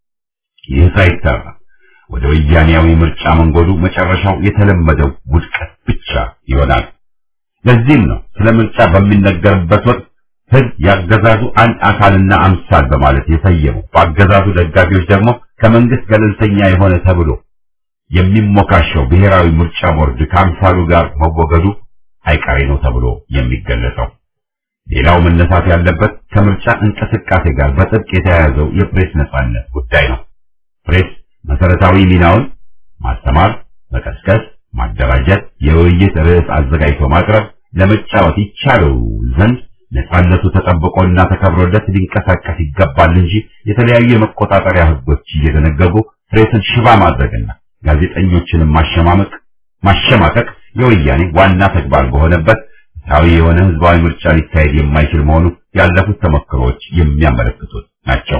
ይህ ሳይሰራ ወደ ወያኔያዊ ምርጫ መንጎዱ መጨረሻው የተለመደው ውድቀት ብቻ ይሆናል። ለዚህም ነው ስለ ምርጫ በሚነገርበት ወቅት ህዝብ ያገዛዙ አንድ አካልና አምሳል በማለት የሰየመው በአገዛዙ ደጋፊዎች ደግሞ ከመንግስት ገለልተኛ የሆነ ተብሎ የሚሞካሸው ብሔራዊ ምርጫ ቦርድ ከአምሳሉ ጋር መወገዱ አይቀሬ ነው ተብሎ የሚገለጸው። ሌላው መነሳት ያለበት ከምርጫ እንቅስቃሴ ጋር በጥብቅ የተያያዘው የፕሬስ ነጻነት ጉዳይ ነው። ፕሬስ መሰረታዊ ሚናውን ማስተማር፣ መቀስቀስ፣ ማደራጀት፣ የውይይት ርዕስ አዘጋጅቶ ማቅረብ ለመጫወት ይቻለው ዘንድ ነጻነቱ ተጠብቆና ተከብሮለት ሊንቀሳቀስ ይገባል እንጂ የተለያዩ የመቆጣጠሪያ ህጎች እየደነገጉ ፕሬስን ሽባ ማድረግና ጋዜጠኞችንም ማሸማመቅ ማሸማቀቅ የወያኔ ዋና ተግባር በሆነበት ፍትሐዊ የሆነ ህዝባዊ ምርጫ ሊካሄድ የማይችል መሆኑ ያለፉት ተሞክሮዎች የሚያመለክቱት ናቸው።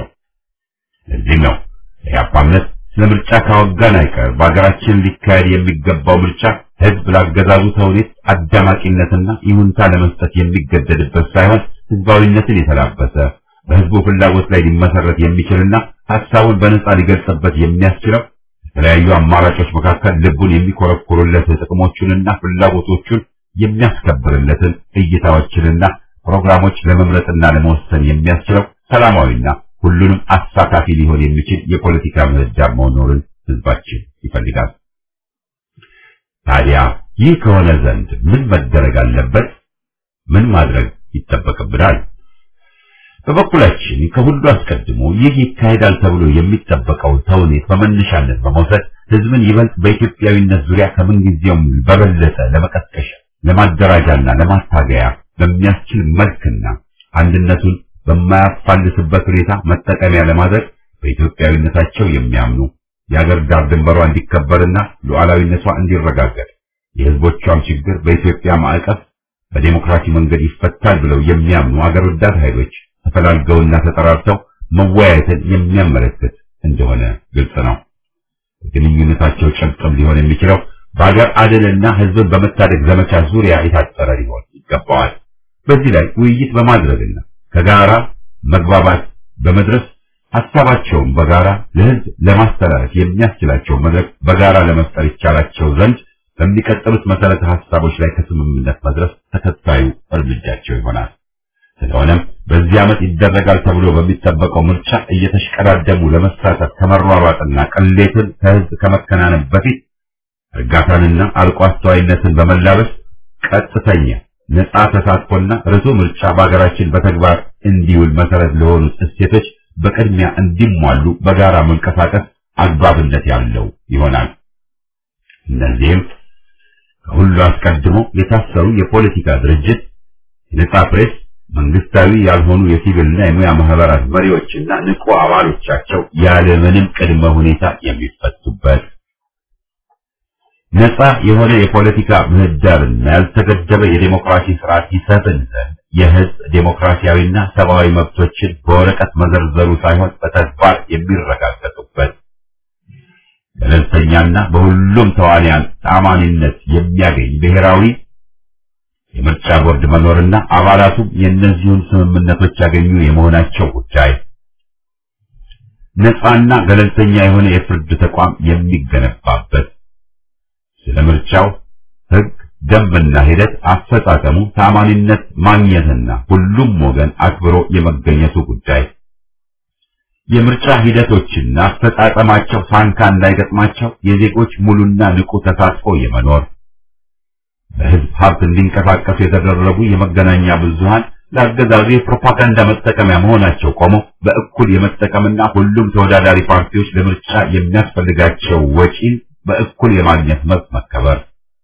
ለዚህም ነው የኢህአፓ እምነት ስለ ምርጫ ካወጋን አይቀር በሀገራችን ሊካሄድ የሚገባው ምርጫ ህዝብ ላገዛዙ ተውኔት አዳማቂነትና ይሁንታ ለመስጠት የሚገደድበት ሳይሆን ህዝባዊነትን የተላበሰ በህዝቡ ፍላጎት ላይ ሊመሰረት የሚችልና ሀሳቡን በነጻ ሊገልጽበት የሚያስችለው የተለያዩ አማራጮች መካከል ልቡን የሚኮረኩሩለት ጥቅሞቹንና ፍላጎቶቹን የሚያስከብርለትን እይታዎችንና ፕሮግራሞች ለመምረጥና ለመወሰን የሚያስችለው ሰላማዊና ሁሉንም አሳታፊ ሊሆን የሚችል የፖለቲካ ምህዳር መኖርን ህዝባችን ይፈልጋል። ታዲያ ይህ ከሆነ ዘንድ ምን መደረግ አለበት? ምን ማድረግ ይጠበቅብናል? በበኩላችን ከሁሉ አስቀድሞ ይህ ይካሄዳል ተብሎ የሚጠበቀውን ተውኔት በመነሻነት በመውሰድ ህዝብን ይበልጥ በኢትዮጵያዊነት ዙሪያ ከምንጊዜውም በበለጠ ለመቀስቀሻ፣ ለማደራጃና ለማታገያ በሚያስችል መልክና አንድነቱን በማያፋልስበት ሁኔታ መጠቀሚያ ለማድረግ በኢትዮጵያዊነታቸው የሚያምኑ የአገር ዳር ድንበሯ እንዲከበርና ሉዓላዊነቷ እንዲረጋገጥ የህዝቦቿም ችግር በኢትዮጵያ ማዕቀፍ በዴሞክራሲ መንገድ ይፈታል ብለው የሚያምኑ አገር ወዳድ ኃይሎች ተፈላልገውና ተጠራርተው መወያየትን የሚያመለክት እንደሆነ ግልጽ ነው። የግንኙነታቸው ጭብጥም ሊሆን የሚችለው በሀገር አድንና ህዝብን በመታደግ ዘመቻ ዙሪያ የታጠረ ሊሆን ይገባዋል። በዚህ ላይ ውይይት በማድረግና ከጋራ መግባባት በመድረስ ሀሳባቸውን በጋራ ለህዝብ ለማስተላለፍ የሚያስችላቸው መድረክ በጋራ ለመፍጠር ይቻላቸው ዘንድ በሚቀጥሉት መሰረተ ሀሳቦች ላይ ከስምምነት መድረስ ተከታዩ እርምጃቸው ይሆናል። ስለሆነም በዚህ ዓመት ይደረጋል ተብሎ በሚጠበቀው ምርጫ እየተሽቀዳደሙ ለመሳተፍ ከመሯሯጥና ቅሌትን ከህዝብ ከመከናነብ በፊት እርጋታንና አርቆ አስተዋይነትን በመላበስ ቀጥተኛ ነጻ ተሳትፎና ርቱ ምርጫ በሀገራችን በተግባር እንዲውል መሰረት ለሆኑት እሴቶች በቅድሚያ እንዲሟሉ በጋራ መንቀሳቀስ አግባብነት ያለው ይሆናል። እነዚህም ከሁሉ አስቀድሞ የታሰሩ የፖለቲካ ድርጅት፣ የነጻ ፕሬስ፣ መንግስታዊ ያልሆኑ የሲቪልና የሙያ ማህበራት መሪዎችና ንቁ አባሎቻቸው ያለምንም ቅድመ ሁኔታ የሚፈቱበት ነጻ የሆነ የፖለቲካ ምህዳርና ያልተገደበ የዴሞክራሲ ስርዓት ይሰፍን ዘንድ የህዝብ ዴሞክራሲያዊና ሰብአዊ መብቶችን በወረቀት መዘርዘሩ ሳይሆን በተግባር የሚረጋገጡበት ገለልተኛና በሁሉም ተዋንያን ተአማኒነት የሚያገኝ ብሔራዊ የምርጫ ቦርድ መኖርና አባላቱም የእነዚሁን ስምምነቶች ያገኙ የመሆናቸው ጉዳይ ነጻና ገለልተኛ የሆነ የፍርድ ተቋም የሚገነባበት ስለ ምርጫው ህግ፣ ደንብና ሂደት አፈጻጸሙ ታማኒነት ማግኘትና ሁሉም ወገን አክብሮ የመገኘቱ ጉዳይ የምርጫ ሂደቶችና አፈጻጸማቸው ሳንካ እንዳይገጥማቸው የዜጎች ሙሉና ንቁ ተሳትፎ የመኖር በህዝብ ሀብት እንዲንቀሳቀሱ የተደረጉ የመገናኛ ብዙሃን ለአገዛዙ የፕሮፓጋንዳ መጠቀሚያ መሆናቸው ቆሞ በእኩል የመጠቀምና ሁሉም ተወዳዳሪ ፓርቲዎች ለምርጫ የሚያስፈልጋቸው ወጪን በእኩል የማግኘት መብት መከበር፣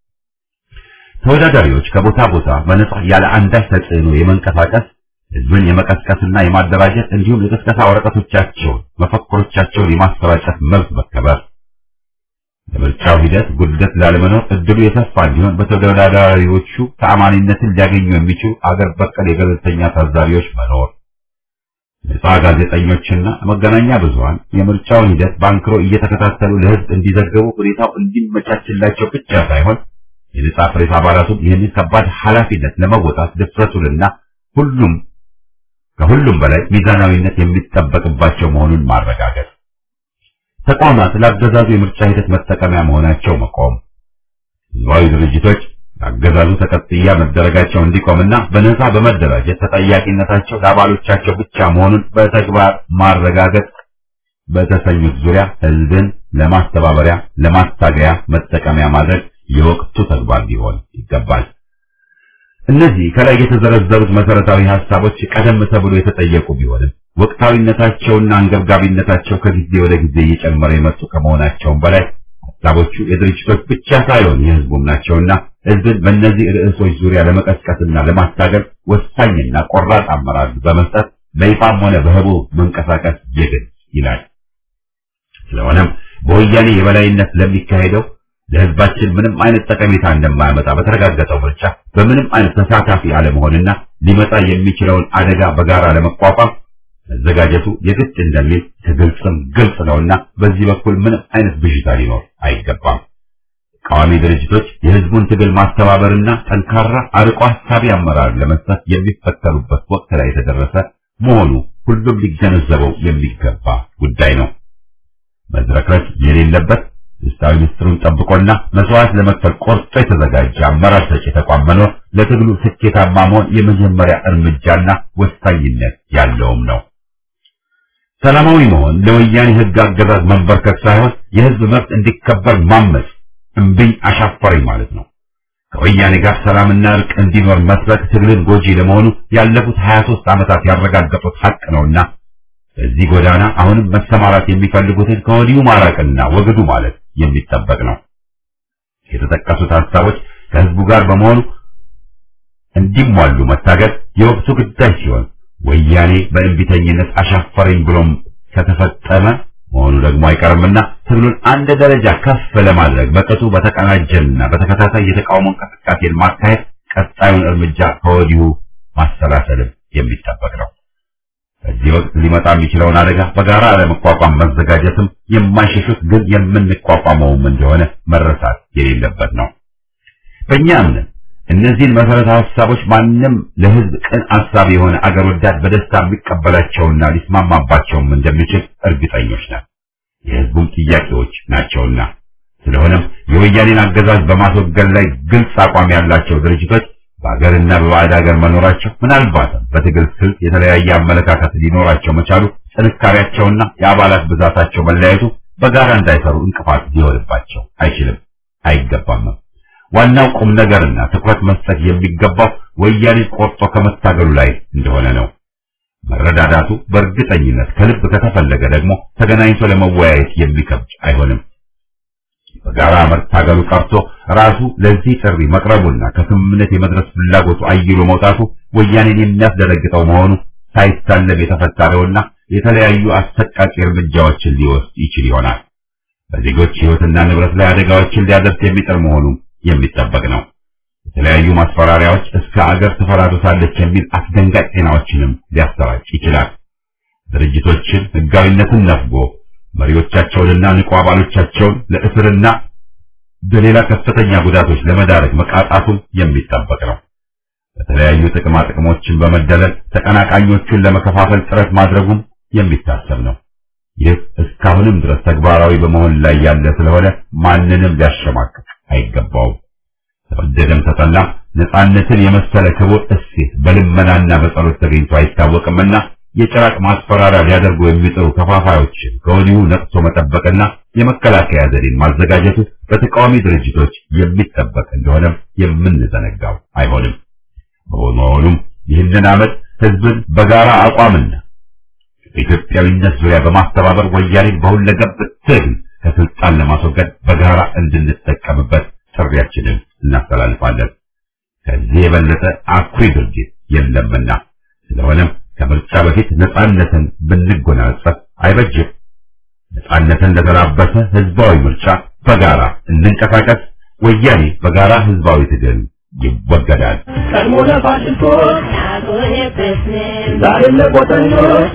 ተወዳዳሪዎች ከቦታ ቦታ በነጻ ያለ አንዳች ተጽዕኖ የመንቀሳቀስ ህዝብን የመቀስቀስና የማደራጀት እንዲሁም የቅስቀሳ ወረቀቶቻቸውን፣ መፈክሮቻቸውን የማሰራጨት መብት መከበር፣ ለምርጫው ሂደት ጉድለት ላለመኖር እድሉ የሰፋ እንዲሆን በተወዳዳሪዎቹ ተአማኒነትን ሊያገኙ የሚችሉ አገር በቀል የገለልተኛ ታዛቢዎች መኖር ነጻ ጋዜጠኞችና መገናኛ ብዙሃን የምርጫውን ሂደት ባንክሮ እየተከታተሉ ለህዝብ እንዲዘገቡ ሁኔታው እንዲመቻችላቸው ብቻ ሳይሆን የነጻ ፕሬስ አባላቱም ይህንን ከባድ ኃላፊነት ለመወጣት ድፍረቱንና ሁሉም ከሁሉም በላይ ሚዛናዊነት የሚጠበቅባቸው መሆኑን ማረጋገጥ፣ ተቋማት ለአገዛዙ የምርጫ ሂደት መጠቀሚያ መሆናቸው መቆም፣ ህዝባዊ ድርጅቶች አገዛዙ ተቀጥያ መደረጋቸው እንዲቆምና በነጻ በመደራጀት ተጠያቂነታቸው ለአባሎቻቸው ብቻ መሆኑን በተግባር ማረጋገጥ በተሰኙት ዙሪያ ህዝብን ለማስተባበሪያ ለማስታገያ መጠቀሚያ ማድረግ የወቅቱ ተግባር ሊሆን ይገባል። እነዚህ ከላይ የተዘረዘሩት መሰረታዊ ሀሳቦች ቀደም ተብሎ የተጠየቁ ቢሆንም ወቅታዊነታቸውና አንገብጋቢነታቸው ከጊዜ ወደ ጊዜ እየጨመረ የመጡ ከመሆናቸውም በላይ ሀሳቦቹ የድርጅቶች ብቻ ሳይሆን የህዝቡም ናቸውና ህዝብን በእነዚህ ርዕሶች ዙሪያ ለመቀስቀስና ለማስታገል ወሳኝና ቆራጥ አመራር በመስጠት በይፋም ሆነ በህቡ መንቀሳቀስ የግድ ይላል። ስለሆነም በወያኔ የበላይነት ለሚካሄደው ለህዝባችን ምንም አይነት ጠቀሜታ እንደማያመጣ በተረጋገጠው ምርጫ በምንም አይነት ተሳታፊ አለመሆንና ሊመጣ የሚችለውን አደጋ በጋራ ለመቋቋም መዘጋጀቱ የግድ እንደሚል ከግልጽም ግልጽ ነውና በዚህ በኩል ምንም አይነት ብዥታ ሊኖር አይገባም። ተቃዋሚ ድርጅቶች የህዝቡን ትግል ማስተባበርና ጠንካራ አርቆ ሀሳቢ አመራር ለመስጠት የሚፈተኑበት ወቅት ላይ የተደረሰ መሆኑ ሁሉም ሊገነዘበው የሚገባ ጉዳይ ነው። መዝረክረክ የሌለበት ውስጣዊ ምስጢሩን ጠብቆና መስዋዕት ለመክፈል ቆርጦ የተዘጋጀ አመራር ሰጪ ተቋም መኖር ለትግሉ ስኬታማ መሆን የመጀመሪያ እርምጃና ወሳኝነት ያለውም ነው። ሰላማዊ መሆን ለወያኔ ህግ አገዛዝ መንበርከክ ሳይሆን የህዝብ መብት እንዲከበር ማመጽ እምቢኝ አሻፈረኝ ማለት ነው። ከወያኔ ጋር ሰላምና እርቅ እንዲኖር መስበክ ትግልን ጎጂ ለመሆኑ ያለፉት 23 ዓመታት ያረጋገጡት ሀቅ ነውና በዚህ ጎዳና አሁንም መሰማራት የሚፈልጉትን ከወዲሁ ማራቅና ወግዱ ማለት የሚጠበቅ ነው። የተጠቀሱት ሀሳቦች ከህዝቡ ጋር በመሆኑ እንዲሟሉ መታገል የወቅቱ ግዳጅ ሲሆን ወያኔ በእንቢተኝነት አሻፈረኝ ብሎም ከተፈጸመ መሆኑ ደግሞ አይቀርምና ትግሉን አንድ ደረጃ ከፍ ለማድረግ በቅጡ በተቀናጀና በተከታታይ የተቃውሞ እንቅስቃሴን ማካሄድ ቀጣዩን እርምጃ ከወዲሁ ማሰላሰልም የሚጠበቅ ነው። በዚህ ወቅት ሊመጣ የሚችለውን አደጋ በጋራ ለመቋቋም መዘጋጀትም የማይሸሹት ግን የምንቋቋመውም እንደሆነ መረሳት የሌለበት ነው። በእኛ እምነት እነዚህን መሰረተ ሀሳቦች ማንም ለህዝብ ቅን አሳቢ የሆነ አገር ወዳድ በደስታ የሚቀበላቸውና ሊስማማባቸውም እንደሚችል እርግጠኞች ነን። የህዝቡም ጥያቄዎች ናቸውና። ስለሆነም የወያኔን አገዛዝ በማስወገድ ላይ ግልጽ አቋም ያላቸው ድርጅቶች በሀገርና በባዕድ ሀገር መኖራቸው ምናልባትም በትግል ስልት የተለያየ አመለካከት ሊኖራቸው መቻሉ ጥንካሬያቸውና የአባላት ብዛታቸው መለያየቱ በጋራ እንዳይሰሩ እንቅፋት ሊሆንባቸው አይችልም፣ አይገባምም። ዋናው ቁም ነገርና ትኩረት መስጠት የሚገባው ወያኔ ቆርጦ ከመታገሉ ላይ እንደሆነ ነው። መረዳዳቱ በእርግጠኝነት ከልብ ከተፈለገ ደግሞ ተገናኝቶ ለመወያየት የሚከብድ አይሆንም። በጋራ መታገሉ ቀርቶ ራሱ ለዚህ ጥሪ መቅረቡና ከስምምነት የመድረስ ፍላጎቱ አይሎ መውጣቱ ወያኔን የሚያስደነግጠው መሆኑ ሳይታለም የተፈታረውና የተለያዩ አሰቃቂ እርምጃዎችን ሊወስድ ይችል ይሆናል። በዜጎች ሕይወትና ንብረት ላይ አደጋዎችን ሊያደርስ የሚጥር መሆኑ የሚጠበቅ ነው። የተለያዩ ማስፈራሪያዎች እስከ አገር ትፈራርሳለች የሚል አስደንጋጭ ዜናዎችንም ሊያሰራጭ ይችላል። ድርጅቶችን ሕጋዊነትን ነፍጎ መሪዎቻቸውንና ንቁ አባሎቻቸውን ለእስርና በሌላ ከፍተኛ ጉዳቶች ለመዳረግ መቃጣቱም የሚጠበቅ ነው። በተለያዩ ጥቅማ ጥቅሞችን በመደለል ተቀናቃኞቹን ለመከፋፈል ጥረት ማድረጉም የሚታሰብ ነው። ይህ እስካሁንም ድረስ ተግባራዊ በመሆን ላይ ያለ ስለሆነ ማንንም ሊያሸማቅቅ አይገባውም። ተወደደም ተጠላም ነፃነትን የመሰለ ክቡር እሴት በልመናና በጸሎት ተገኝቶ አይታወቅምና የጭራቅ ማስፈራሪያ ሊያደርጉ የሚጥሩ ከፋፋዮችን ከወዲሁ ነቅቶ መጠበቅና የመከላከያ ዘዴን ማዘጋጀቱ በተቃዋሚ ድርጅቶች የሚጠበቅ እንደሆነም የምንዘነጋው አይሆንም። በመሆኑም ይህንን ዓመት ህዝብን በጋራ አቋምና በኢትዮጵያዊነት ዙሪያ በማስተባበር ወያኔን በሁለገብ ትግል ከስልጣን ለማስወገድ በጋራ እንድንጠቀምበት ጥሪያችንን እናስተላልፋለን። ከዚህ የበለጠ አኩሪ ድርጊት የለምና ስለሆነም ከምርጫ በፊት ነፃነትን ብንጎናጸፍ አይበጅም። ነፃነትን ለተላበሰ ህዝባዊ ምርጫ በጋራ እንንቀሳቀስ። ወያኔ በጋራ ህዝባዊ ትግል ይወገዳል። ቀድሞ ለፋሽስቶች ዛሬም ለቆጠኞች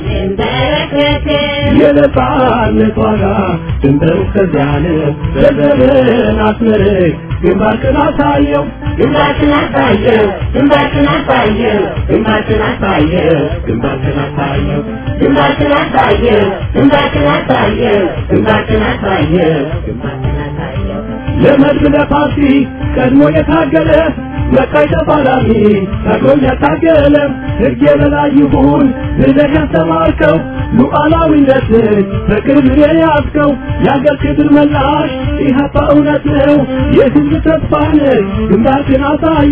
የነፃነት ዋጋ ድንበር እስከዚያን ዘርዘርን አስመርቅ ግንባርክን አሳየው ግንባርክን አሳየው ግንባርክን አሳየው ግንባርክን አሳየው ግንባርክን አሳየው ግንባርክን አሳየው ግንባርክን አሳየው ግንባርክን አሳየው ግንባርክን አሳየው ለመድብ ለፓርቲ ቀድሞ የታገለ መቃይ ተፋላሚ ታግሎም ያታገለ ሕግ የበላይ ይሁን ብለህ ያስተማርከው ሉዓላዊነትን በክብር የያዝከው የአገር ክብር መላሽ ኢህአፓ እውነት ነው የህዝብ ተስፋ ነህ ግንባርክን አሳየ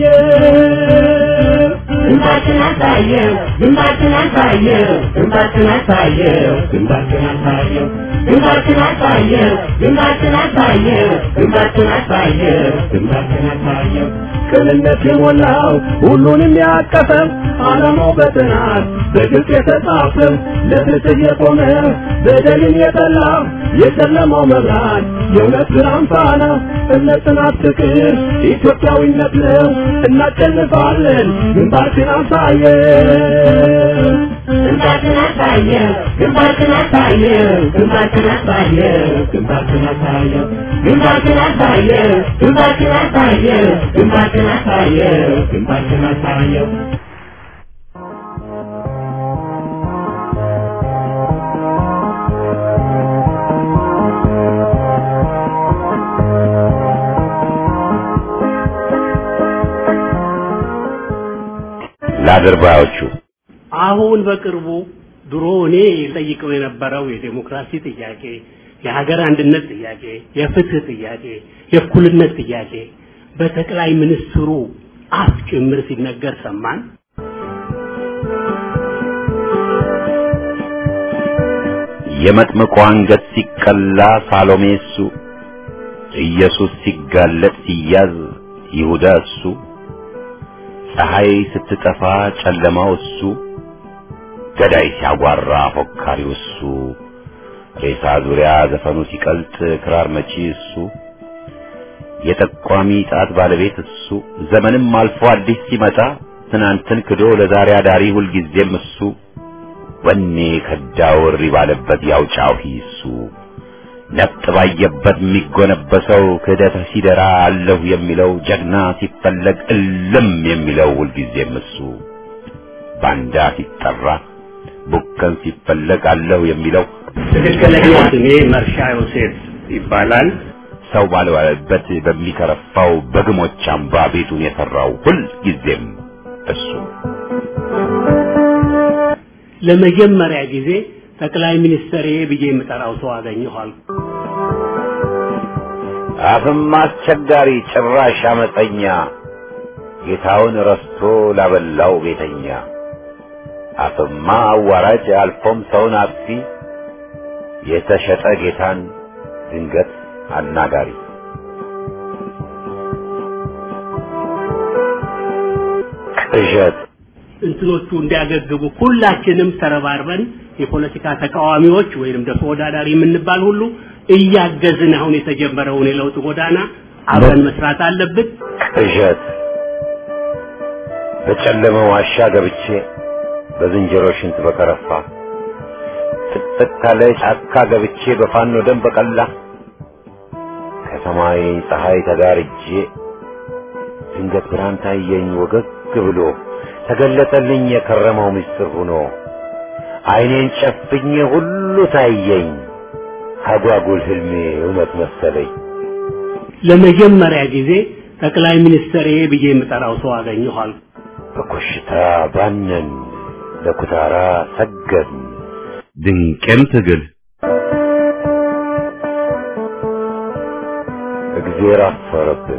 ግንባርክን አሳየው ግንባርክን አሳየው ግንባርክን አሳየው ግንባርክን አሳየው ግንባርክን አሳየው ግንባርክን አሳየው ግንባርክን አሳየው ግንባርክን አሳየው ቅንነት የሞላው ሁሉንም ያቀፈ ዓላማው በጥናት በግልጽ የተጻፈ ለፍትህ የቆመ በደልን የጠላ የጨለማው መብራት የእውነት ብርሃን ፋና እምነት፣ ጽናት፣ ፍቅር ኢትዮጵያዊነት ነው። እናሸንፋለን። ግንባርክን አሳየው ግንባርክን አሳየው ግንባርክን አሳየው ግንባርክን አሳየው ግንባርክን አሳየው ግንባርክን አሳየው ግንባርክን አሳየው ግንባርክን አሳየው ግንባርክን አሳየው ለአድርባዮቹ አሁን በቅርቡ ድሮ እኔ ጠይቀው የነበረው የዴሞክራሲ ጥያቄ፣ የሀገር አንድነት ጥያቄ፣ የፍትህ ጥያቄ፣ የእኩልነት ጥያቄ በጠቅላይ ሚኒስትሩ አፍ ጭምር ሲነገር ሰማን። የመጥምቁ አንገት ሲቀላ ሳሎሜ እሱ፣ ኢየሱስ ሲጋለጥ ሲያዝ ይሁዳ እሱ፣ ፀሐይ ስትጠፋ ጨለማው እሱ፣ ገዳይ ሲያጓራ ፎካሪው እሱ፣ ሬሳ ዙሪያ ዘፈኑ ሲቀልጥ ክራር መቺ እሱ፣ የጠቋሚ ጣት ባለቤት እሱ፣ ዘመንም አልፎ አዲስ ሲመጣ ትናንትን ክዶ ለዛሬ አዳሪ ሁልጊዜም እሱ ወኔ ከዳውሪ ባለበት ያውጫው ሂሱ ነፍጥ ባየበት የሚጎነበሰው ክህደት ሲደራ አለሁ የሚለው ጀግና ሲፈለግ እልም የሚለው ሁልጊዜም እሱ ባንዳ ሲጠራ ቡከን ሲፈለግ አለሁ የሚለው ትክክለኛ ስሜ መርሻ ዮሴፍ ይባላል። ሰው ባልዋለበት በሚከረፋው በግሞች አምባ ቤቱን የሰራው ሁልጊዜም እሱ ለመጀመሪያ ጊዜ ጠቅላይ ሚኒስትር ብዬ የምጠራው ሰው አገኘኋል። አፍም አስቸጋሪ ጭራሽ አመፀኛ ጌታውን ረስቶ ላበላው ቤተኛ አፍማ አዋራጅ አልፎም ሰውን አጥፊ የተሸጠ ጌታን ድንገት አናጋሪ ቅዠት እንትኖቹ እንዲያገግቡ ሁላችንም ተረባርበን የፖለቲካ ተቃዋሚዎች ወይንም ደግሞ ተወዳዳሪ የምንባል ሁሉ እያገዝን አሁን የተጀመረውን የለውጥ ጎዳና አብረን መስራት አለብን። ቅዠት በጨለመ ዋሻ ገብቼ በዝንጀሮ ሽንት በከረፋ ጥቅጥቅ ካለ ጫካ ገብቼ በፋኖ ደም በቀላ ከሰማይ ፀሐይ ተጋርጄ ድንገት ብርሃን ታየኝ ወገግ ብሎ ተገለጠልኝ የከረመው ምስጢር ሆኖ አይኔን ጨፍኜ ሁሉ ታየኝ አጓጉል ህልሜ እውነት መሰለኝ ለመጀመሪያ ጊዜ ጠቅላይ ሚኒስትር ብዬ የምጠራው ሰው አገኘኋል። በኮሽታ ባነን ለኩታራ ሰገድን ድንቅም ትግል እግዜር አፈረብን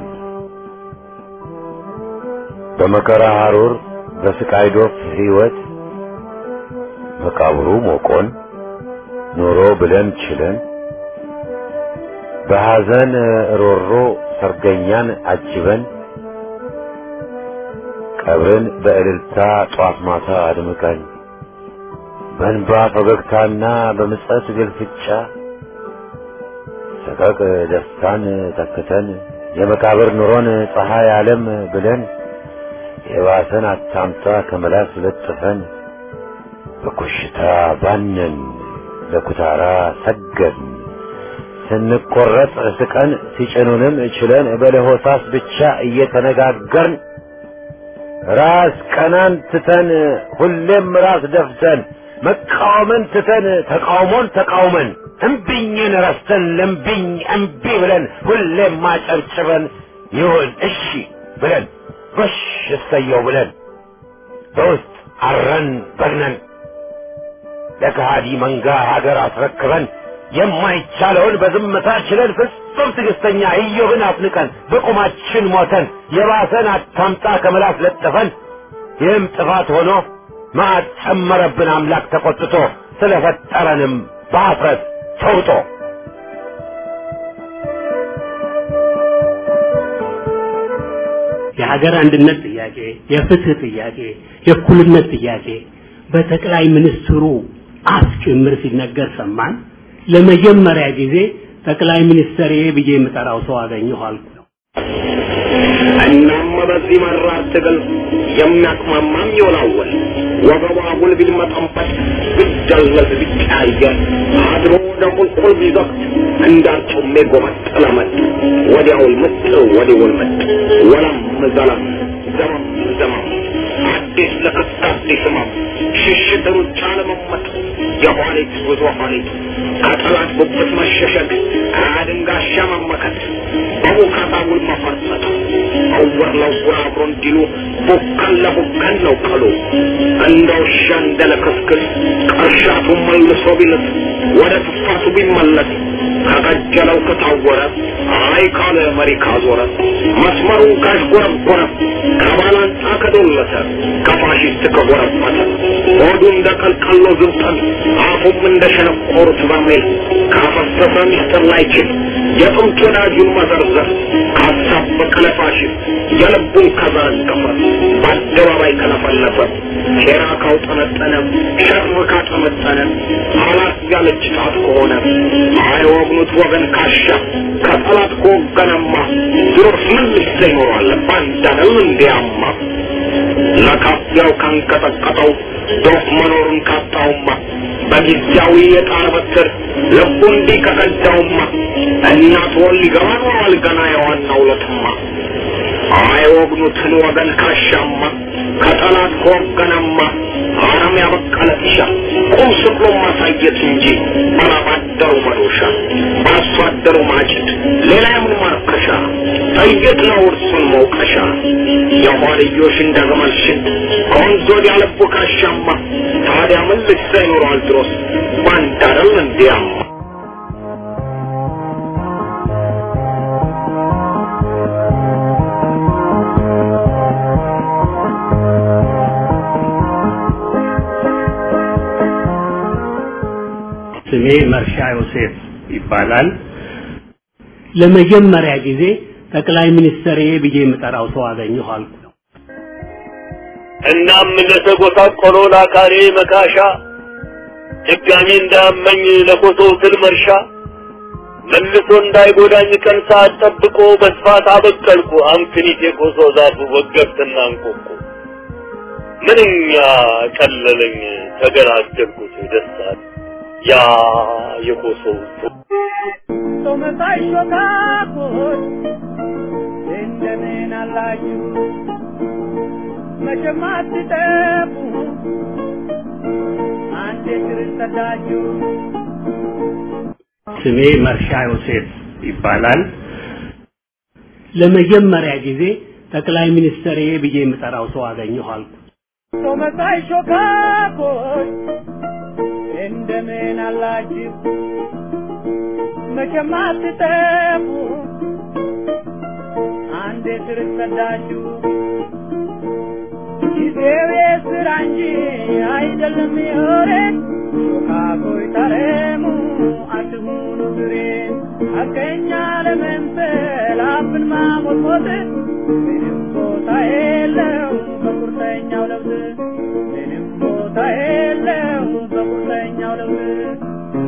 በመከራ ሐሩር በስቃይ ዶፍ ሕይወት መቃብሩ ሞቆን ኖሮ ብለን ችለን በሐዘን ሮሮ ሰርገኛን አጅበን ቀብርን በእልልታ ጧት ማታ አድምቀን በእንባ ፈገግታና በምጸት ግልፍጫ ሰቀቅ ደስታን ተክተን የመቃብር ኑሮን ፀሐይ ዓለም ብለን የባሰን አታምጣ ከመላስ ለጥፈን በኮሽታ ባነን ለኩታራ ሰገድን ስንቆረጥ ስቀን ሲጭኑንም ችለን በለሆሳስ ብቻ እየተነጋገርን ራስ ቀናን ትተን ሁሌም ራስ ደፍተን መቃወምን ትተን ተቃውሞን ተቃውመን እምቢኝን ረስተን ለምቢኝ እምቢ ብለን ሁሌም ማጨብጭበን ይሁን እሺ ብለን ጎሽ እሰየው ብለን በውስጥ አረን በግነን ለከሃዲ መንጋ ሀገር አስረክበን የማይቻለውን በዝምታ ችለን ፍጹም ትዕግስተኛ ኢዮብን አፍንቀን በቁማችን ሞተን የባሰን አታምጣ ከመላስ ለጥፈን ይህም ጥፋት ሆኖ መዓት ጨመረብን አምላክ ተቆጥቶ ስለፈጠረንም በአፍረት ተውጦ የሀገር አንድነት ጥያቄ፣ የፍትህ ጥያቄ፣ የእኩልነት ጥያቄ በጠቅላይ ሚኒስትሩ አፍ ጭምር ሲነገር ሰማን። ለመጀመሪያ ጊዜ ጠቅላይ ሚኒስትር ብዬ የምጠራው ሰው አገኘሁ አልኩ። እናም በዚህ መራር ትግል የሚያቅማማም ይወላወል ወገቧ አጉል ቢልመጠንበት ቢደለዝ ቢቀያየር አድሮ ወደ ቁልቁል ቢዘቅት እንዳርጩሜ ጎመጥ ለመጥ ወዲያውል ምጥ ወዲውል ምጥ ወለም ዘለም ዘመም ዘመም አዲስ ለክስ አዲስ ህመም ሽሽት ሩጫ ለመመጥ የኋሊት ጉዞ ኋሊት ከጠላት ጉብት መሸሸግ አድንጋሻ መመከት በቡካታ ውል መፈርጠጥ እውር ለውር አብሮ እንዲሉ ቡከን ለቡከን ነው ቀሉ እንደ ውሻ እንደ ለክስክስ ቅርሻቱ መልሶ ቢልስ ወደ ትፋቱ ቢመለስ ከቀጀለው ከታወረ አይ ካለ መሪ ካዞረ መስመሩን ካሽጎረጎረ ከባላንጣ ከዶለተ ከፋሽስት ከጎረበተ ሆዱ እንደ ቀልቀሎ ዝብጠን አፉም እንደ ሸነቆሩት በርሜል ካፈሰሰ ሚስጥር ላይችል የጥንት ወዳጁን መዘርዘር ካሳበቀ ለፋሽስት የልቡን ከዘረገፈ በአደባባይ ከለፈለፈ ሴራ ካውጠነጠነ ሸር ካጠመጠነ አላት ያለች ጣት ከሆነ አይወግኑት ወገን ካሻ ከጠላት ከወገነማ ድሮስ ምን ልሰ ይኖራል ባንዳነው እንዲያማ ለካፊያው ካንቀጠቀጠው ዶፍ መኖሩን ካጣውማ በጊዜያዊ የጣር በትር ልቡ እንዲህ ከቀዳውማ እናት ወል ሊገባ ኖሯል ገና የዋናው ለትማ አይወግኑትን ወገን ካሻማ ከጠላት ከወገነማ አረም ያበቀለ ጢሻ ቁም ስቅሎ ማሳየት እንጂ ባላባደሩ መዶሻ በአርሶ አደሩ ማጭድ ሌላ የምን ማርከሻ ጥይት ነው እርሱን መውቀሻ የኋልዮሽ እንደ ግመል ሽት ከወንዝ ወዲያ ልቡ ካሻማ ታዲያ ምን ልሳ ይኖረዋል ድሮስ ባንድ አይደል እንዲያማ ስሜ መርሻ ዮሴፍ ይባላል። ለመጀመሪያ ጊዜ ጠቅላይ ሚኒስትር ብዬ የምጠራው ሰው አገኘሁ አልኩ። እናም ለተጎሳቆሎ ለአካሬ መካሻ ድጋሚ እንዳመኝ ለኮሶ ትል መርሻ መልሶ እንዳይጎዳኝ ቀን ሰዓት ጠብቆ በስፋት አበቀልኩ አምክኒት የኮሶ ዛፉ ወገብትና እንቆቁ ምንኛ ቀለለኝ ተገላገልኩት ደስታል ያ የኮሶው ቶመሳይ ሾካኮች እንደምን አላችሁ መቼም አትጠፉ አንዴ ክርስተዳችሁ ስሜ መርሻ ዮሴፍ ይባላል። ለመጀመሪያ ጊዜ ጠቅላይ ሚኒስትር ብዬ የምጠራው ሰው አገኘሁ አልኩ። ቶመሳይ ሾካኮች እንደምን አላችሁ መቼም አትጠፉ አንዴ ክርስተዳችሁ ጊዜው የስራ እንጂ አይደለም የወሬ ሾካኮይ ታረሙ አትሁኑ ግሬን ሐቀኛ ለመምሰል አፍን ማሞጥሞጥ ምንም ቦታ የለው በቁርጠኛው ለውጥ ምንም ቦታ የለው በቁርጠኛው ለውጥ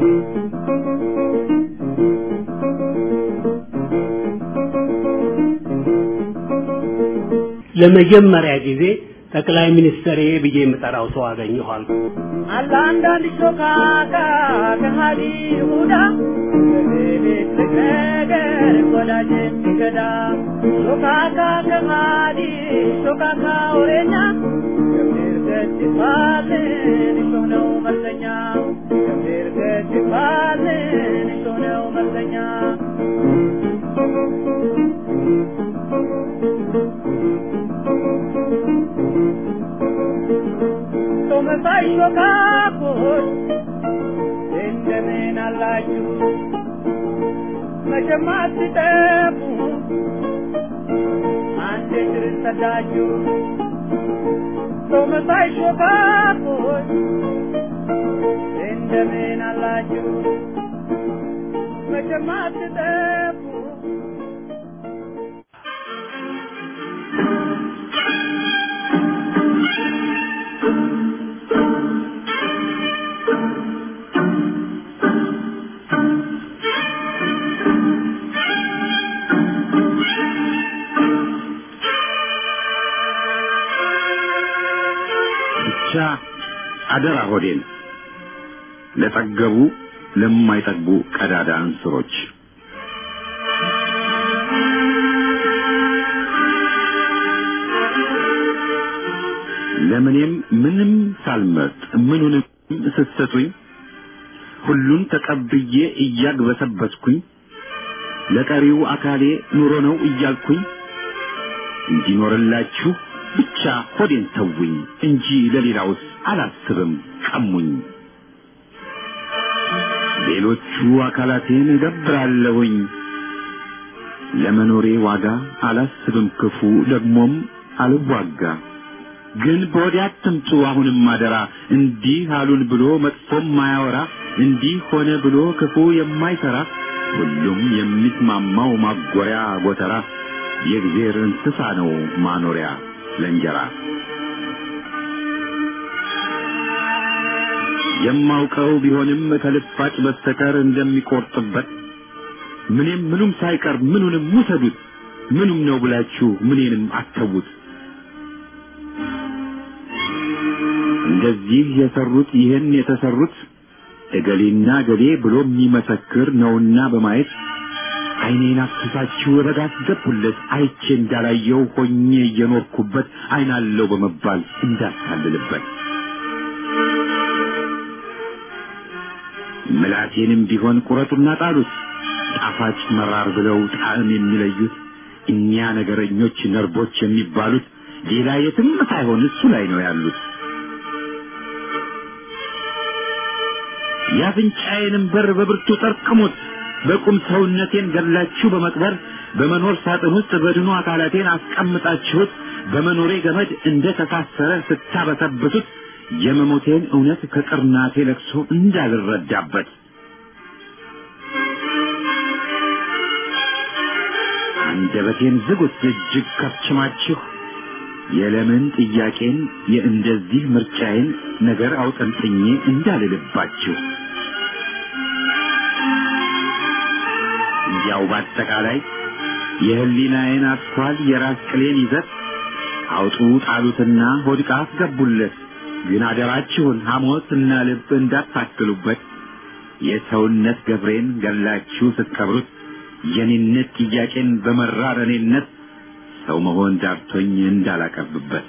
ለመጀመሪያ ጊዜ ጠቅላይ ሚኒስትር ብዬ የምጠራው ሰው አገኘሁ አልኩ። አለ አንዳንድ ሾካካ ከሃዲ ይሁዳ በሌሊት ነገር ወዳጅ የሚገዳ ሾካካ ከሃዲ ሾካካ ወሬኛ ገብር ገጭ ይባልን እሾህ ነው መልሰኛ ገብር ገጭ ይባልን እሾህ ነው መልሰኛ ቶመሳይ ሾካኮች እንደምን አላችሁ መቼም አትጠፉ አንዴ ክርስተዳችሁ ቶመሳይ ሾካኮች እንደምን አላችሁ መቼም አትጠፉ ብቻ አደራ ሆዴን ለጠገቡ ለማይጠግቡ ቀዳዳ እንስሮች ለምኔም ምንም ሳልመርጥ ምኑንም ስትሰጡኝ ሁሉን ተቀብዬ እያግበሰበስኩኝ ለቀሪው አካሌ ኑሮ ነው እያልኩኝ እንዲኖርላችሁ ብቻ ሆዴን ተውኝ እንጂ ለሌላውስ አላስብም ቀሙኝ። ሌሎቹ አካላቴን እገብራለሁኝ ለመኖሬ ዋጋ አላስብም ክፉ ደግሞም አልዋጋ። ግን በወዲያ አትምጡ አሁንም አደራ እንዲህ አሉን ብሎ መጥፎም ማያወራ እንዲህ ሆነ ብሎ ክፉ የማይሰራ ሁሉም የሚስማማው ማጎሪያ ጎተራ የእግዜር እንስሳ ነው ማኖሪያ ለእንጀራ የማውቀው ቢሆንም ከልፋጭ በስተቀር እንደሚቆርጥበት ምንም ምኑም ሳይቀር ምኑንም ውሰዱት ምኑም ነው ብላችሁ ምኔንም አተዉት እንደዚህ የሰሩት ይህን የተሰሩት እገሌና እገሌ ብሎ የሚመሰክር ነውና በማየት አይኔን አፍስሳችሁ ረጋ አስገቡለት አይቼ እንዳላየው ሆኜ እየኖርኩበት አይናለው በመባል እንዳታልልበት ምላቴንም ቢሆን ቁረጡና ጣሉት ጣፋጭ መራር ብለው ጣዕም የሚለዩት እኒያ ነገረኞች ነርቦች የሚባሉት ሌላ የትም ሳይሆን እሱ ላይ ነው ያሉት። የአፍንጫዬንም በር በብርቱ ጠርቅሙት። በቁም ሰውነቴን ገድላችሁ በመቅበር በመኖር ሳጥን ውስጥ በድኑ አካላቴን አስቀምጣችሁት በመኖሬ ገመድ እንደ ተሳሰረ ስታበሰብሱት የመሞቴን እውነት ከቅርናቴ ለቅሶ እንዳልረዳበት አንደበቴን ዝጉት እጅግ ከፍችማችሁ የለምን ጥያቄን የእንደዚህ ምርጫዬን ነገር አውጠንጥኜ እንዳልልባችሁ ያው በአጠቃላይ የህሊናዬን አስኳል የራስ ቅሌን ይዘት አውጡ ጣሉትና ሆድቃ አስገቡለት። ግን አደራችሁን ሐሞት እና ልብ እንዳታክሉበት። የሰውነት ገብሬን ገላችሁ ስትቀብሩት የኔነት ጥያቄን በመራር እኔነት ሰው መሆን ዳርቶኝ እንዳላቀርብበት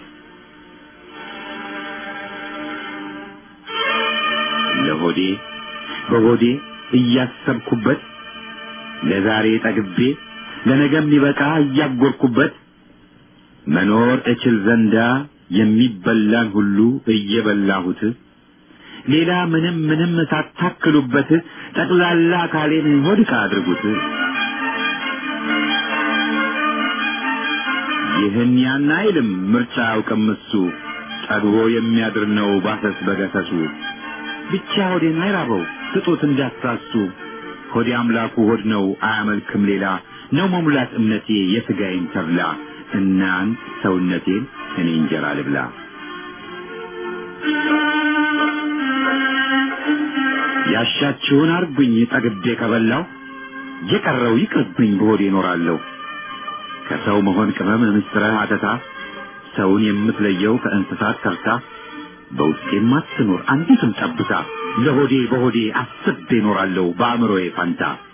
ለሆዴ በሆዴ እያሰብኩበት ለዛሬ ጠግቤ ለነገ የሚበቃ እያጎርኩበት መኖር እችል ዘንዳ የሚበላን ሁሉ እየበላሁት ሌላ ምንም ምንም ሳታክሉበት ጠቅላላ አካሌን ሆድቃ አድርጉት። ይህን ያን አይልም ምርጫ አያውቅም እሱ ጠግቦ የሚያድር ነው ባሰስ በገሰሱ ብቻ ሆዴን አይራበው ስጡት እንዳትሳሱ ሆዴ አምላኩ ሆድ ነው አያመልክም ሌላ ነው መሙላት እምነቴ የሥጋዬን ተብላ እናንት ሰውነቴን እኔ እንጀራ ልብላ ያሻችሁን አርጉኝ ጠግቤ ከበላው የቀረው ይቅርብኝ በሆዴ እኖራለሁ ከሰው መሆን ቅመም ምስጥረ አተታ ሰውን የምትለየው ከእንስሳት ተርታ በውስጤም አትኖር አንዲትም ጠብታ ለሆዴ በሆዴ አስቤ እኖራለሁ በአእምሮዬ ፈንታ